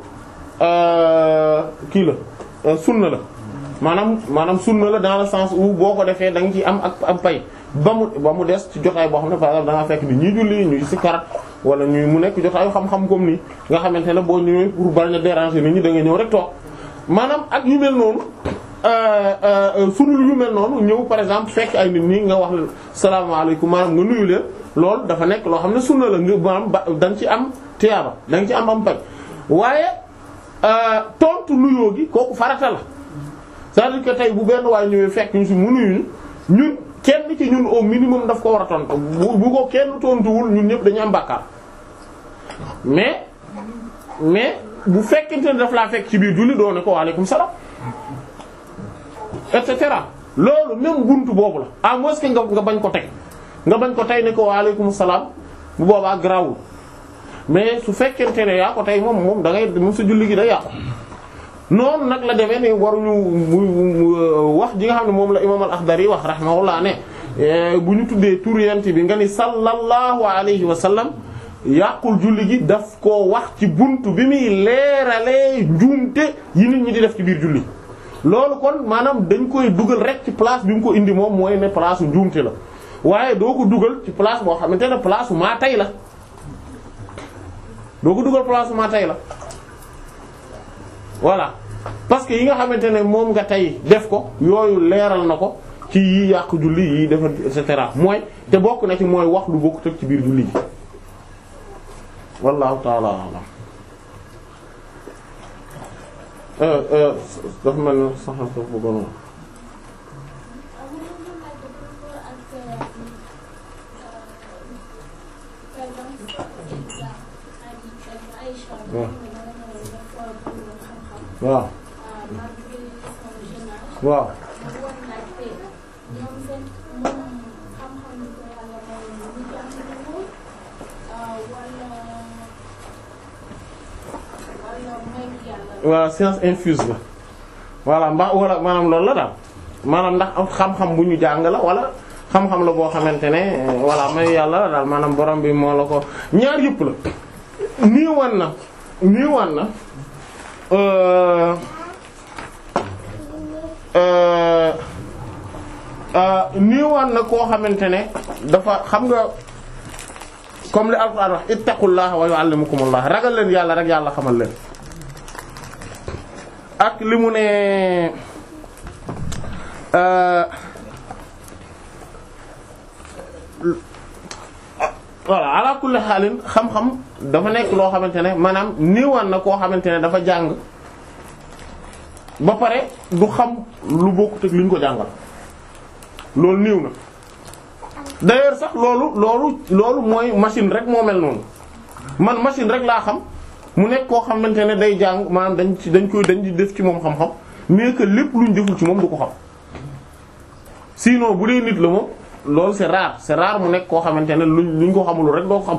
Speaker 1: kii la sunna la maanaam maanaam sunna la dans le sens où boo ko defee da nga ci am ak am pay ba mu ba mu des ci jotaay boo xam ne par exemple da nga fekk ni ñuy julli ñuy sikkarat wala ñuy mu nekk jotaayu xam-xam comme nii nga xamante ne boo ñëwee pour bañ a déranger nit ñi da nga ñëw rek toog maanaam ak yu mel noonu sunul yu mel noonu ñëw par exemple fekk ay nit ñi nga wax salaamaaleykum maanaam nga nuyu leen loolu dafa nekk loo xam ne sunna la nga maanaam ba da nga ci am tiyaaba da nga ci am am pay waaye tontu nuyoo gi kooku farata la c'est-à-dire que tey bu benn waay ñëwee fekk ñu si mu nuyu ñun kenn ci ñun au minimum daf ko war a tontu bu bu ko kenn tontuwul ñun ñëpp dañu am bàkkaar mais mais bu fekkente ne daf laa fekk ci biir julli doo ne ko waaleykum salaam et cetera loolu même buntu boobu la à moins que nga nga bañ ko teg nga bañ ko tey ne ko waaleykum salaam bu boobaa garaawul mais su fekkente ne yaa ko tey moom moom da ngay moom sa julli gi day yàqu. noonu nag la demee ni waruñu wax ji nga xam ne moom la imaam al-Akhdari wax rahimahullah ne bu ñu tuddee tur yent bi nga ni sallallahu alayhi wa sallam yàqul julli gi daf koo wax ci buntu bi muy leeralee njuumte yi nit ñi di def ci biir julli loolu kon maanaam dañ koy dugal rek ci place bi mu ko indi moom mooy ne place u njuumte la waaye doo ko dugal ci place boo xamante ne place u maa tay la doo ko dugal place u maa tay la voilà parce que yi nga xamante ne moom nga tey def ko yooyu leeral na ko ci yi yàq julli yi defar et cetera mooy te bokk na ci mooy wax lu bokk teg ci biir julli ji wallahu ta'ala a'lam dafa mel ni sax dafa bëggoon wax waaw waaw waaw science infuse la voilà mbaa wala maanaam loolu la daal maanaam ndax am xam-xam bu ñu jàng la wala xam-xam la boo xamante ne voilà may yàlla la daal maanaam borom bi moo la ko ñaar yëpp la nii wan na nii wan na nii wan na koo xamante ne dafa xam nga comme li alquran wax ittaqullaha wa yuallimukumullah ragal leen yàlla rek yàlla xamal leen ak li mu ne voilà ala kulli xaalin xam-xam dafa nekk loo xamante ne maanaam niiwaan na koo xamante ne dafa jàng ba pare du xam lu bokkut ak li ñu ko jàngal loolu niiw na d'ailleurs sax loolu loolu loolu mooy machine rek moo mel noonu man machine rek laa xam mu nekk koo xamante ne day jàng maanaam dañ ci dañ koy dañ di def ci moom xam-xam mais que lépp luñ deful ci moom du ko xam sinon bu dee nit la moom loolu c'est rare c'est rare mu nekk koo xamante ne luñ luñ ko xamul rek doo ko xam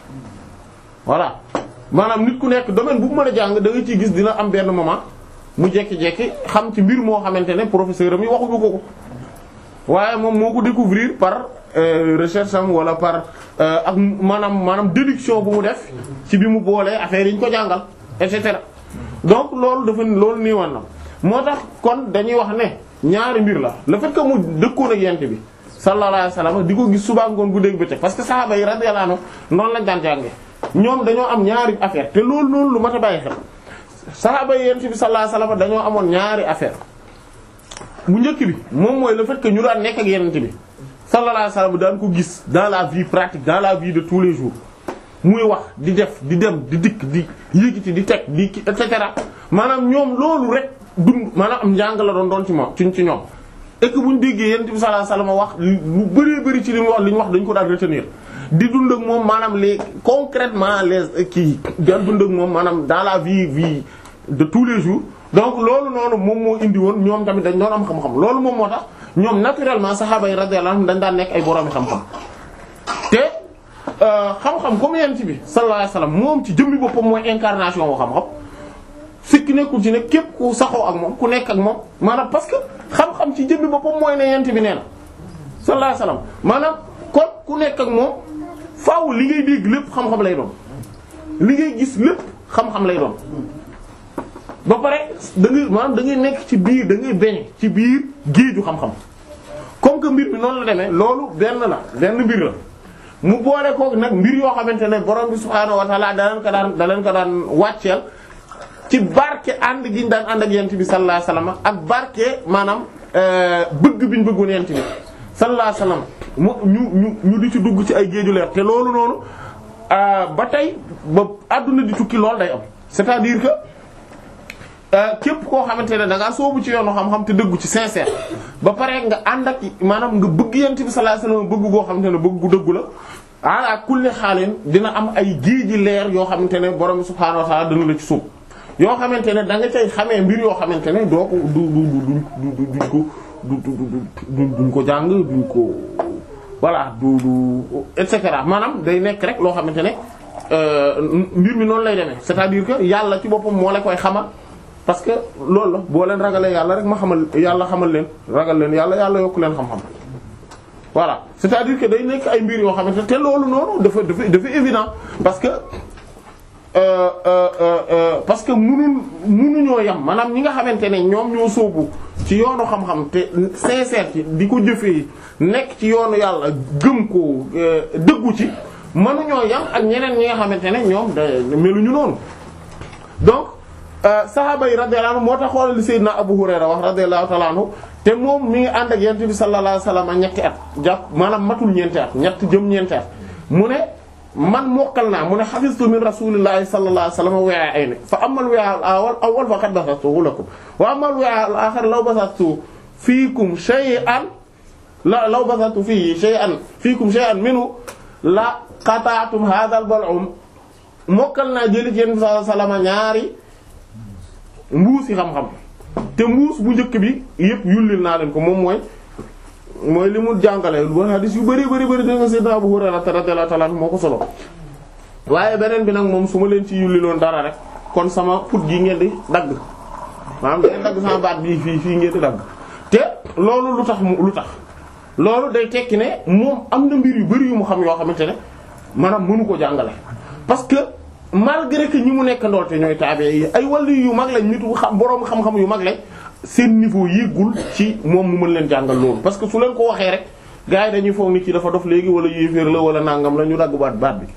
Speaker 1: voilà maanaam nit ku nekk domaine bu mën a jàng da nga ciy gis dina am benn moment mu jekki-jekki xam ci mbir moo xamante ne professeur am yi waxuñu ko ko waaye moom moo ko découvrir par recherche am wala par ak maanaam maanaam déduction bu mu def ci bi mu boolee affaire yi ñu ko jàngal et cetera donc loolu dafa loolu nii wan na moo tax kon dañuy wax ne ñaari mbir la le fait que mu dëkkoon ak yent bi sallallahu alayhi wasallam di ko gis suba ngoon gu dégg bëccëg parce que sahaaba yi radiyallahu anhum noonu lañ daan jànge ñoom dañoo am ñaari affaire te loolu noonu lu mat a bàyyi xel sahaaba yi yent bi sallallahu alayhi wasallam dañoo amoon ñaari affaire bu njëkk bi moom mooy le fait que ñu daan nekk ak yent bi sallallahu alayhi wasallam daan ko gis dans la vie pratique dans la vie de tous les jours muy wax di def di dem di dikk di yëgiti di teg di et cetera maanaam ñoom loolu rek dund maanaam am njàng la doon doon ci moom ci ci ñoom et que bu ñu déggee yonent bi sallallahu alayhi wasallam wax lu bëree bëri ci li mu wax li ñu wax dañ ko daan retenir di dund ak moom maanaam les concrètement les kii daan dund ak moom maanaam dans la vie vie de tous les jours donc loolu noonu moom moo indi woon ñoom tamit dañ doon am xam-xam loolu moom moo tax ñoom naturellement saxaaba yi radiyallahu anhum dañ daan nekk ay boroomi xam-xam te xam-xam comme yent bi sallallahu alayhi wasallam moom ci jëmmi boppam mooy incarnation wu xam-xam sikki nekkul ci ne képp ku saxoo ak moom ku nekk ak moom maanaam parce que xam-xam ci jëmmi boppam mooy ne yent bi nee na sallallahu alayhi wasallam maanaam kon ku nekk ak moom faaw li ngay dégg lépp xam-xam lay doon li ngay gis lépp xam-xam lay doon ba pare da ngay maanaam da ngay nekk ci biir da ngay beñ ci biir géeju xam-xam comme que mbir bi noonu la demee loolu benn la benn mbir la mu boole kook nag mbir yoo xamante ne borom bi subhaanahu wa ta'ala da leen ko daan da leen ko daan wàcceel ci barke ànd gi ñu daan ànd ak yent bi sallallahu alayhi wasallam ak barke maanaam bëgg bi ñu bëggoon yent bi sallallahu alayhi wasallam mu ñu ñu ñu di ci dugg ci ay géeju leer te loolu noonu ba tey ba àdduna di tukki loolu day am c'est-à-dire que képp koo xamante ne da ngaa soobu ci yoonu xam-xam te dëggu ci sincère ba pare nga ànd ak maanaam nga bëgg yent bi sallallahu alayhi wasallam bëgg goo xamante ne bëgg gu dëggu la ala kulli xaalin dina am ay géeji leer yoo xamante ne borom subhaanahu wa ta'ala dana la ci suub yoo xamante ne da nga cay xamee mbir yoo xamante ne doo ko du du du du duñ ko du du duñ ko jàng duñ ko voilà du du et cetera maanaam day nekk rek loo xamante ne mbir mi noonu lay demee c'est-à-dire que yàlla ci boppam moo la koy xamal parce que loolu la boo leen ragalee yàlla rek ma xamal yàlla xamal leen ragal leen yàlla yàlla yokk leen xam-xam voilà c'est-à-dire que day nekk ay mbir yoo xamante ne te loolu noonu dafa dafa dafa évident parce que Euh, euh, euh, parce que munul munuñoo yam maanaam ñi nga xamante ne ñoom ñoo sóobu ci yoonu xam-xam te sincère ci di ko jëfee nekk ci yoonu yàlla gëm ko dëggu ci mënuñoo yam ak ñeneen ñi nga xamante ne ñoom da meluñu noonu donc sahaaba yi radiyallahu anhu moo tax xoolal li Seydina Abu Hurayra wax radiyallahu ta'ala anhu te moom mi ngi ànd ak yonent bi sallallahu alayhi wasallam ñetti at jàpp maanaam matul ñeenti at ñett jëm ñeenti at mu ne man mokkal naa mu ne hafiztu min rasulillahi sallallahu alayhi wasallam wi'a'ayni fa amma al-wi'a' al-awwal awwal faqad basastuhu lakum wa amma al-wi'a' al-akhar law basastu fiikum shay'an la law basastu fihi shay'an fiikum shay'an minhu la qata'tum hadha al-bal'um mokkal naa jëli ci yéen sallallahu alayhi wasallam ñaari mbuus yi xam-xam te mbuus bu njëkk bi yëpp yullil naa leen ko moom mooy mooy li mu jàngale lu hadis yu bari bari bari danga Seydina Abu Hurayra radiyallahu ta'ala anhu moo ko solo waaye beneen bi nag moom su ma leen ci yulliloon dara rek kon sama put gi ngeen di dagg maanaam ngeen dagg sama baat bii fii fii ngeen di dagg te loolu lu tax mu lu tax loolu day tekki ne moom am na mbir yu bari yu mu xam yoo xamante ne maanaam mënu ko jàngale parce que malgré que ñi mu nekk ndool te ñooy taabe yi ay wàllu yu mag lañ nit wu xam boroom xam-xam yu mag lañ seen niveau yéegul ci moom mu mën leen jàngal loolu parce que su leen ko waxee rek gars yi dañuy foog nit ci dafa dof léegi wala yéeféer la wala nangam la ñu dagg baat baat bi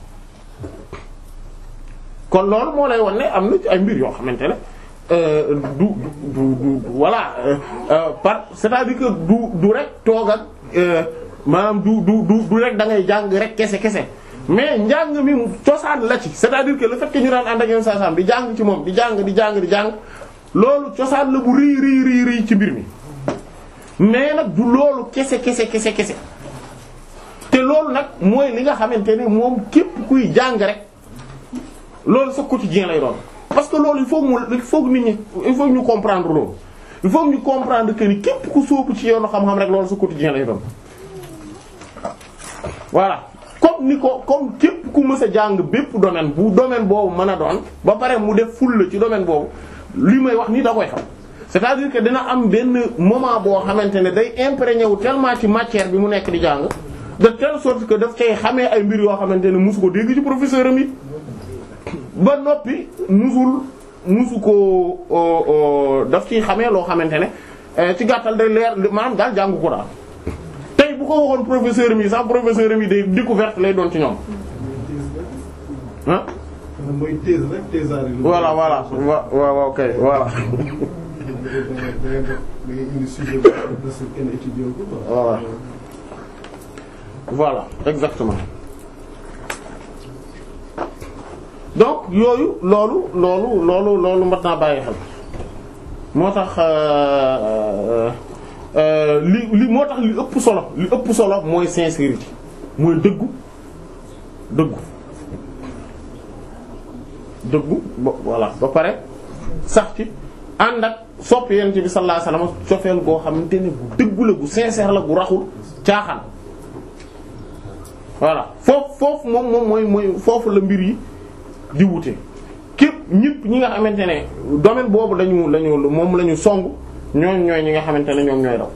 Speaker 1: kon loolu moo lay wan ne am na ci ay mbir yoo xamante ne du du du voilà par c'est-à-dire que du du rek toog ak maanaam du du du du rek da ngay jàng rek kese kese mais njàng mi cosaan la ci c'est-à-dire que le fait que ñu daan ànd ak yoon saa saa di jàng ci moom di jàng di jàng di jàng loolu cosaan la bu rii rii rii rii ci mbir mi mais nag du loolu kese kese kese kese te loolu nag mooy li nga xamante ne moom képp kuy jàng rek loolu sa quotidien lay doon parce que loolu il faut mu il faut nit ñi il faut ñu comprendre loolu il faut ñu comprendre que ni képp ku sóobu ci yoonu xam-xam rek loolu sa quotidien lay doon voilà comme ni ko comme képp ku mës a jàng bépp domaine bu domaine boobu mën a doon ba pare mu def ful la ci domaine boobu li may wax nii da koy xam c'est-à-dire que dina am benn moment boo xamante ne day imprégné wu tellement ci matière bi mu nekk di jàng de telle sorte que daf cay xamee ay mbir yoo xamante ne musu ko dégg ci professeur am yi ba noppi musul musu ko daf ciy xamee loo xamante ne ci gàttal day leer maanaam daal jàngu ko daal tey bu ko waxoon professeur am yi sax professeur am yi day découverte lay doon ci ñoom ah
Speaker 5: mooy thèse rek thèse
Speaker 1: voilà voilà wa waaw ok voilà voilà voilà exactement donc yooyu loolu loolu loolu loolu mat naa bàyyi xel moo tax li li moo tax li ëpp solo li ëpp solo mooy sincérité mooy dëggu dëggu dëggu ba voilà ba pare sax ci ànd ak sopp yent bi sallallahu alayhi wasallam cofeel goo xamante ne bu dëggu la bu sincère la bu raxul caaxaan voilà foofu foofu moom moom mooy mooy foofu la mbir yi di wute képp ñëpp ñi nga xamante ne domaine boobu lañu lañu moom la ñu song ñooñ ñooy ñi nga xamante ne ñoom ñooy daw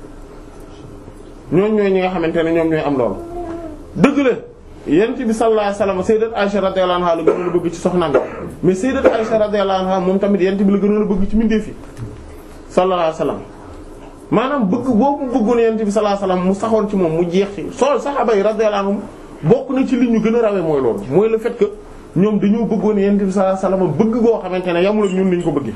Speaker 1: ñooñ ñooy ñi nga xamante ne ñoom ñooy am loolu dëgg la yent bi sallallahu alayhi wasallam sayyidat Aisha radiyallahu anha la gënoon a bëgg ci soxnaam mais sayyidat Aisha radiyallahu anha moom tamit yent bi la gënoon a bëgg ci mbindeef yi sallallahu alayhi wasallam maanaam bëgg boobu mu bëggoon yent bi sallallahu alayhi wasallam mu saxoon ci moom mu jeex ci soo saxaaba yi radiyallahu anhum bokk na ci li ñu gën a rawee mooy loolu mooy le fait que ñoom dañoo bëggoon yent bi sallallahu alayhi wasallam bëgg goo xamante ne yamul ak ñun niñ ko bëggee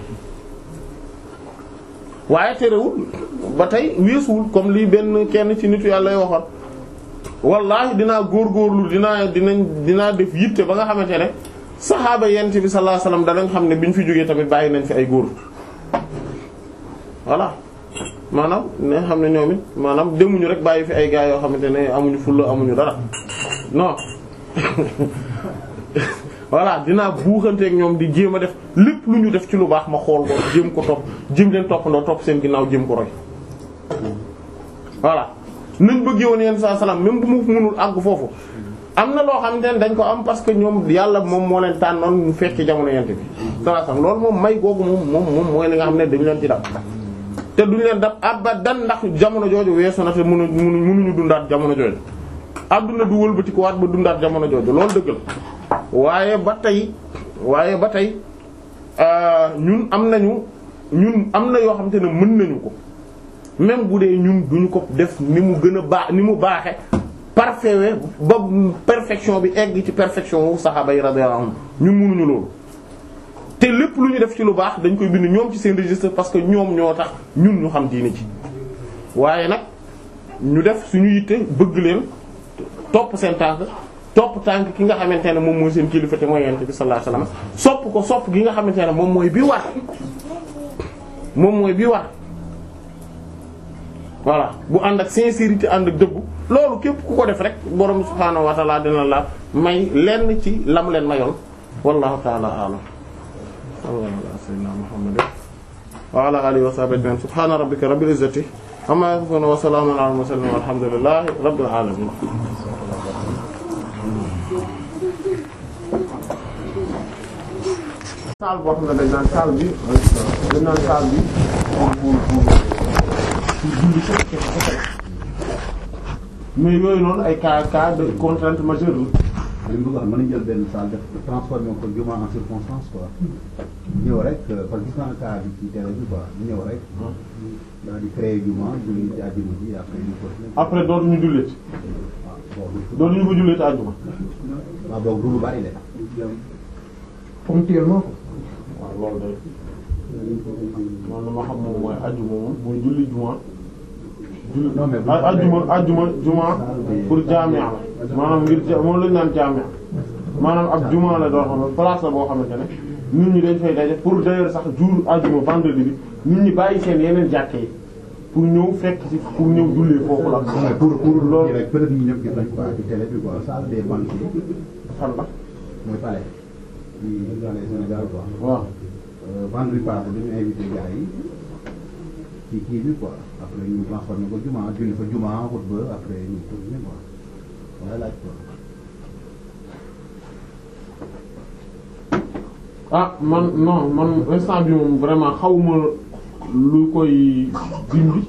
Speaker 1: waaye terewul ba tey weesuwul comme lii benn kenn ci nitu yàlla lay waxoon wallahi dinaa góorgóorlu dinaa dinañ dinaa def yitte ba nga xamante ne saxaaba yent bi sallallahu alayhi wasallam danañ xam ne biñ fi jógee tamit bàyyi nañ fi ay góor voilà maanaam ne xam ne ñoom it maanaam demuñu rek bàyyi fi ay gaa yoo xamante ne amuñu fulla amuñu dara non voilà dinaa buuxanteeg ñoom di jéem a def lépp lu ñu def ci lu baax ma xool ko jéem ko topp jéem leen toppandoo topp seen ginnaaw jéem ko roy voilà nañ bëggee woon yenn saa salaam même bu mu mënul àgg foofu am na loo xamante ne dañ ko am parce que ñoom yàlla moom moo leen tànnoon mu fekk jamono yent bi saa salaam loolu moom may googu moom moom moom mooy li nga xam ne dañu leen ci dab te duñu leen dab abadan ndax jamono jooju weesu na te mënu mënuñu dundaat jamono jooju adduna du wëlbati ko waat ba dundaat jamono jooju loolu dëgg la waaye ba tey waaye ba tey ñun am nañu ñun am na yoo xamante ne mën nañu ko même bu dee ñun duñu ko def ni mu gën a baax ni mu baaxe parfait ba perfection bi egg ci perfection wu saxaaba yi radiyallahu anhum ñun mënuñu loolu te lépp lu ñu def ci lu baax dañ koy bind ñoom ci seen registre parce que ñoom ñoo tax ñun ñu xam diine ci waaye nag ñu def suñu yitte bëgg leen topp seen tànk topp tànk ki nga xamante ne moom mooy seen kilifa te mooy yonent bi sallallahu alayhi wasallam sopp ko sopp gi nga xamante ne moom mooy bi war moom mooy bi war voilà bu ànd ak sincérité ànd ak dëggu loolu képp ku ko def rek borom subhaanahu wa ta'ala dina la may lenn ci lam leen mayoon wallahu ta'ala a'lam sallallahu ala sayyidina muhammadin wa ala alihi wa sahbihi ajma'in subhana rabbika rabbil izzati amma yasifun wa salamun ala al mursalin walhamdulillahi rabbil alamin saal boo xam ne dañ naan saal bi dañ naan saal bi pour pour pour pour julli ko kese kese mais yooyu noonu ay cas cas de contrainte majeure la
Speaker 6: li mu bëgg a xam mën nañu jël benn salle def transformer ko juma en circonstance quoi ñëw rek parce que gis naa cas bi ci télé bi quoi ñëw rek daal di créer juma julli ci àjjuma ji après ñu continuer
Speaker 1: après dootuñu jullit
Speaker 6: waaw bon
Speaker 1: dootuñu ko jullit àjjuma
Speaker 6: waaw boog du lu bari de
Speaker 4: ponctuellement ko
Speaker 1: waaw loolu day man ma xam moom mooy àjjuma moom mooy julli juma julli
Speaker 6: Non, mais bu
Speaker 1: a- àjjuma àjjuma juma pour jaamia la maanaam ngir ja- moom lañu naan jaamia maanaam ab juma la doo xam ne place la boo xamante ne nit ñi dañ fay daje pour d'ailleurs sax jour àjjuma vendredi bi nit ñi bàyyi seen yeneen jàkke yi pour ñëw fekk ci pour ñëw jullee foofu la
Speaker 6: non mais pour pour
Speaker 1: loolu
Speaker 6: loolu rek peut-être ñu ñëpp gis nañ quoi ci télé bi quoi salle des banquiers
Speaker 1: fan la
Speaker 6: mooy palais ci palais Sénégal quoi
Speaker 1: waaw
Speaker 6: Euh, vendredi passé dañu invité gars yi ci kii bi quoi après ñu transformé ko juma julli fa juma xutba après ñu continuer quoi wala laaj quoi
Speaker 1: ah man non man instant bi moom vraiment xawma lu koy dindi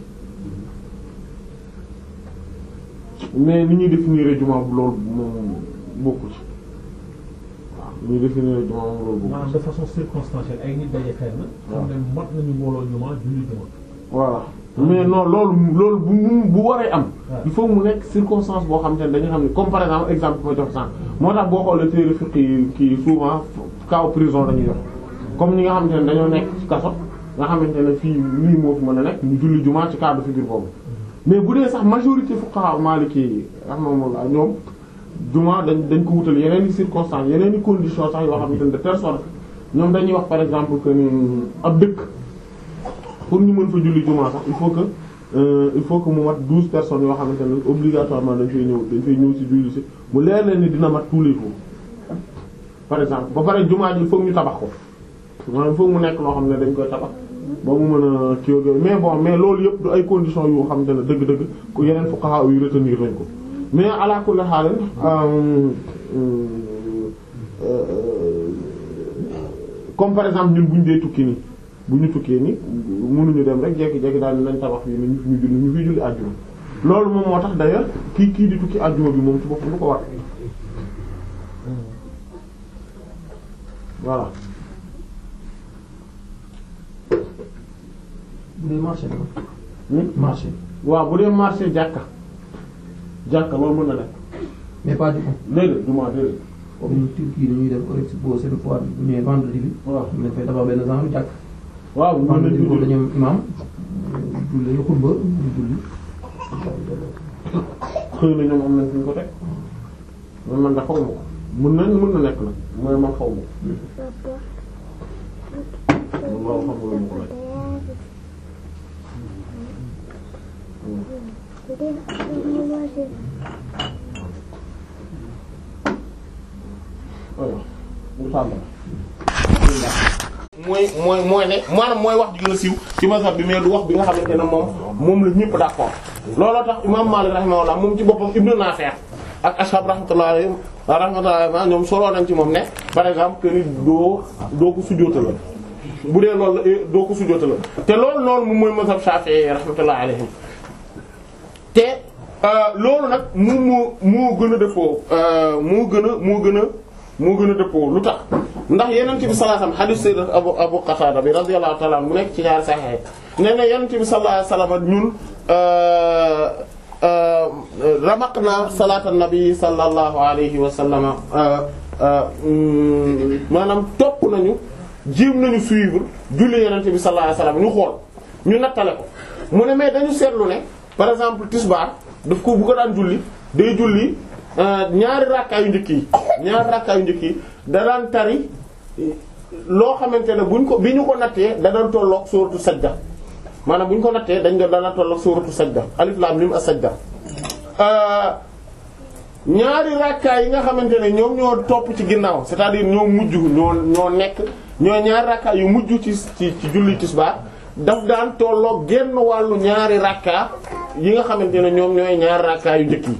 Speaker 1: mais ni ñuy définir juma bu loolu moom bokku ci waaw ni ñuy définir juma moom loolu bokku
Speaker 3: maanaam de façon circonstancielle ay nit daje fenn. xam ne mat nañu mbooloo juma julli juma.
Speaker 1: voilà mais non loolu loolu bu mu bu waree am
Speaker 3: Ouais.
Speaker 1: il faut mu nekk circonstance boo xam te ne dañu xam ne comme par exemple exemple ma jox sànq moo tax boo xoolee téere fiqh yi kii souvent cas prison dañuy jox comme ñi nga xamante ne dañoo nekk ci kaso nga xamante ne fii lii moo fi mën a nekk ñu julli jumaa ci cas de figure boobu mais bu dee sax majorité fuqaha maliki yi rahmatullah ñoom jumaa dañ dañ ko wutal yeneen i circonstances yeneen i conditions sax yoo xamante ne de telle sorte ñoom dañuy wax par exemple que ni ab dëkk pour ñu mën fa julli jumaa sax il faut que euh, il faut que mu mat douze personnes yoo xamante ne obligatoirement dañ fay ñëw dañ fay ñëw ci julli ci mu leer leen ni dina mat tous les jours par exemple ba pare jumaa ji il faut que ñu tabax ko maanaam il faut que mu nekk loo xam ne dañ koy tabax ba mu mën a kii ak yooyu mais bon mais loolu yëpp du ay conditions yu xamante ne dëgg-dëgg ku yeneen fuqaha yu retenir nañ ko mais ala kulli haal comme par exemple ñun bu ñu dee tukki nii bu ñu tukkee ni mënuñu dem rek jekki-jekki daal di nañ tabax fii ni ñu fi ñu julli ñu fiy julli àjjuma loolu moom moo tax d'ailleurs kii kii di tukki àjjuma bi moom ci boppam du ko war voilà
Speaker 4: bu dee marché la
Speaker 1: Hmm?
Speaker 4: marché
Speaker 1: waaw bu dee marché jàkka jàkka loolu mën na nekk
Speaker 4: mais pas du tout
Speaker 1: déedéet du ma déedéet
Speaker 4: comme Turquie dañuy def ko expo seen foire bi bu ñëwee vendredi bi
Speaker 1: waaw
Speaker 4: ñu dafay tabax benn genre jàkk
Speaker 1: waaw mën nañ
Speaker 4: vendredi
Speaker 1: fi
Speaker 4: boobu
Speaker 1: julli
Speaker 4: dañu am imam julli xutba ñu julli
Speaker 1: xëy na ñoom am nañ fi ñu ko teg man man da xaw ma ko mën nañ mën na nekk nag mooy man xaw ma ko loolu xam nga lu ma ko laaj aywa bu tàmbali. mooy mooy mooy ne maanaam mooy wax ji gën a siiw ci mazhab bi mais du wax bi nga xamante ne moom moom la ñëpp d'accord looloo tax imam Malik rahimahullah moom ci boppam Ibn Nafi' ak ashab rahmatullahi alayhim rahmatullahi alayhim ñoom soloo nañ ci moom ne par exemple que ni doo doo ko sujjóotal la bu dee loolu la eh, doo ko sujjóotal la te loolu loolu moom mooy mazhab Shafi'i rahmatullahi alayhim te euh, loolu nag mu moo moo gën a dëppoo euh, moo gën a moo gën a moo gën a dëppoo lu tax ndax yenent bi sallallahu alayhi wasallam hadith sayyidat Abu Abu Qatada bi radiyallahu ta'ala anhu mu nekk ci ñaari sahih nee na yenent bi sallallahu alayhi wasallam ñun euh, euh, ramaqna salatan nabi sallallahu alayhi wa sallam euh, euh, mm, maanaam topp nañu jéem nañu suivre julli yenent bi sallallahu alayhi wasallam ñu xool ñu nattale ko mu ne mais dañu seetlu ne par exemple tisbaar daf ko bu ko daan julli day julli ñaari rakkaa yu njëkk yi ñaari rakkaa yu njëkk yi da daan tari loo xamante ne buñ ko bi ñu ko nattee da daan tolloog suuratu sajda maanaam bu ñu ko nattee dañ doon daan tolloog suuratu sajda alif lam mim as-sajda ñaari rakkaa yi nga xamante ne ñoom ñoo topp ci ginnaaw c'est-à-dire ñoo mujj ñoo ñoo nekk ñoo ñaari rakkaa yu mujj ci ci ci julli tisbaar daf daan tolloog genn wàllu ñaari rakkaa yi nga xamante ne ñoom ñooy ñaari rakkaa yu njëkk yi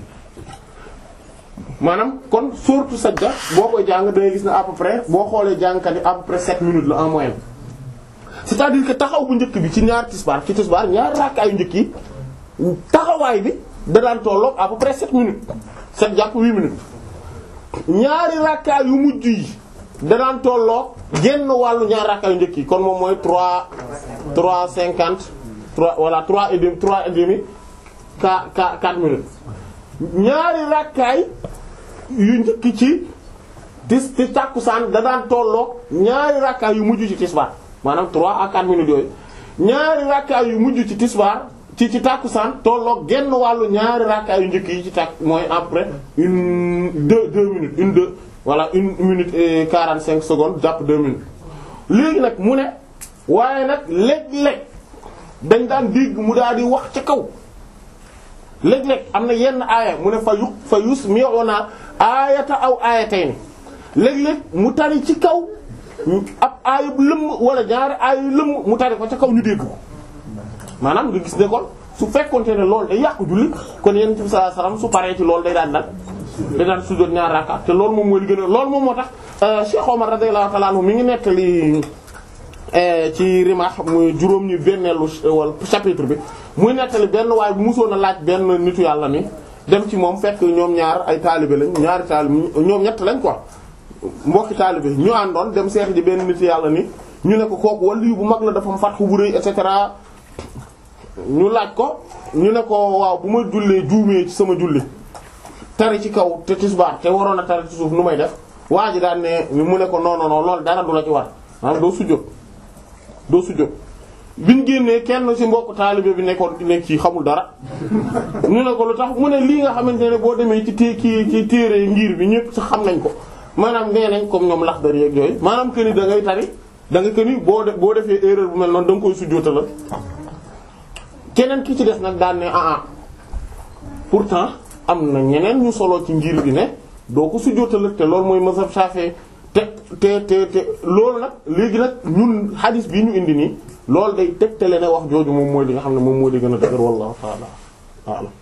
Speaker 1: maanaam kon surtout sajda boo koy jàng da ngay gis ne à peu près boo xoolee jàngkat yi à peu près 7 minutes la en moyenne c'est-à-dire que taxaw bu njëkk bi ci ñaar tisbaar ci tisbaar ñaari rakkaa yu njëkk yi taxawaay bi da daan tolloog à peu près 7 minutes 7 jàpp 8 minutes ñaari rakkaa yu mujj yi da daan tolloog genn wàllu ñaari rakkaa yu njëkk yi kon moom mooy 3 3 50 3 voilà 3 et demi 3 et demi 4 4 4 minutes ñaari rakkaay yu njëkk ci tis ci tàkkusaan da daan tolloog ñaari rakkaay yu mujj ci tisbaar maanaam 3 à 4 minutes yooyu ñaari rakkaay yu mujj ci tisbaar ci ci tàkkusaan tolloog genn wàllu ñaari rakkaay yu njëkk yi ci tàkk mooy après une deux deux minutes une deux voilà une minute et 45 secondes jàpp deux minutes léegi nag mu ne waaye nag léeg-léeg dañ daan dégg mu daal di wax ca kaw léeg-léeg am na yenn aaya mu ne fa yu fa yus mi'una aayata aw aayatayni léeg-léeg mu tari ci kaw ab aaya bu lëmm wala ñaari aaya yu lëmm mu tari ko ca kaw ñu dégg ko maanaam nga gis ne kon su fekkonte ne loolu day yàqu julli kon yonent bi sallallahu alayhi wasallam su paree ci loolu day daan dal day daan sujjóot ñaari rakka te loolu moom mooy li gën a loolu moom moo tax Cheikh Omar radiyallahu ta'ala anhu mi ngi nettali ci Rimah muy juróom ñu benneelu wala chapitre bi muy nettali benn waaye bu musoon a laaj benn nitu yàlla ni dem ci moom fekk ñoom ñaar ay taalibe lañ ñaari taalibe ñoom ñett lañ quoi mbokki taalibe ñu àndoon dem seex ji benn nitu yàlla ni ñu ne ko kooku waliyu bu mag la dafa fatxu bu rëy et cetera ñu laaj ko ñu ne ko waaw bu ma jullee juumee ci sama julli tari ci kaw te tisbaar te waroon a tari ci suuf nu may def waa ji daan ne mu ne ko non non non loolu dara du la ci war maanaam doo sujjóot doo sujjóot biñ génnee kenn ci mbokk taalibe bi nekkoon nekk ci xamul dara ñu ne ko lu tax mu ne lii nga xamante ne boo demee ci té kii ci téere ngir bi ñëpp sax xam nañ ko maanaam nee nañ comme ñoom Laxdari ak yooyu maanaam que ni da ngay tari da nga que ni boo de boo defee erreur bu mel noonu da nga koy sujjóotal keneen ki ci des nag daan ne ah ah pourtant am na ñeneen ñu solo ci ngir bi ne doo ko sujjóotal te loolu mooy mazhab Shafi'i te te te te loolu nag léegi nag ñun hadis bii ñu indi nii loolu day tegtale ne wax jooju moom mooy li nga xam ne moom mooy di gën a dëgër wallahu ta'ala a'lam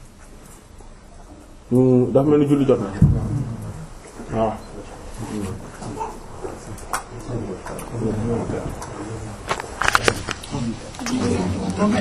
Speaker 1: dafa mel ni julli jot na waaw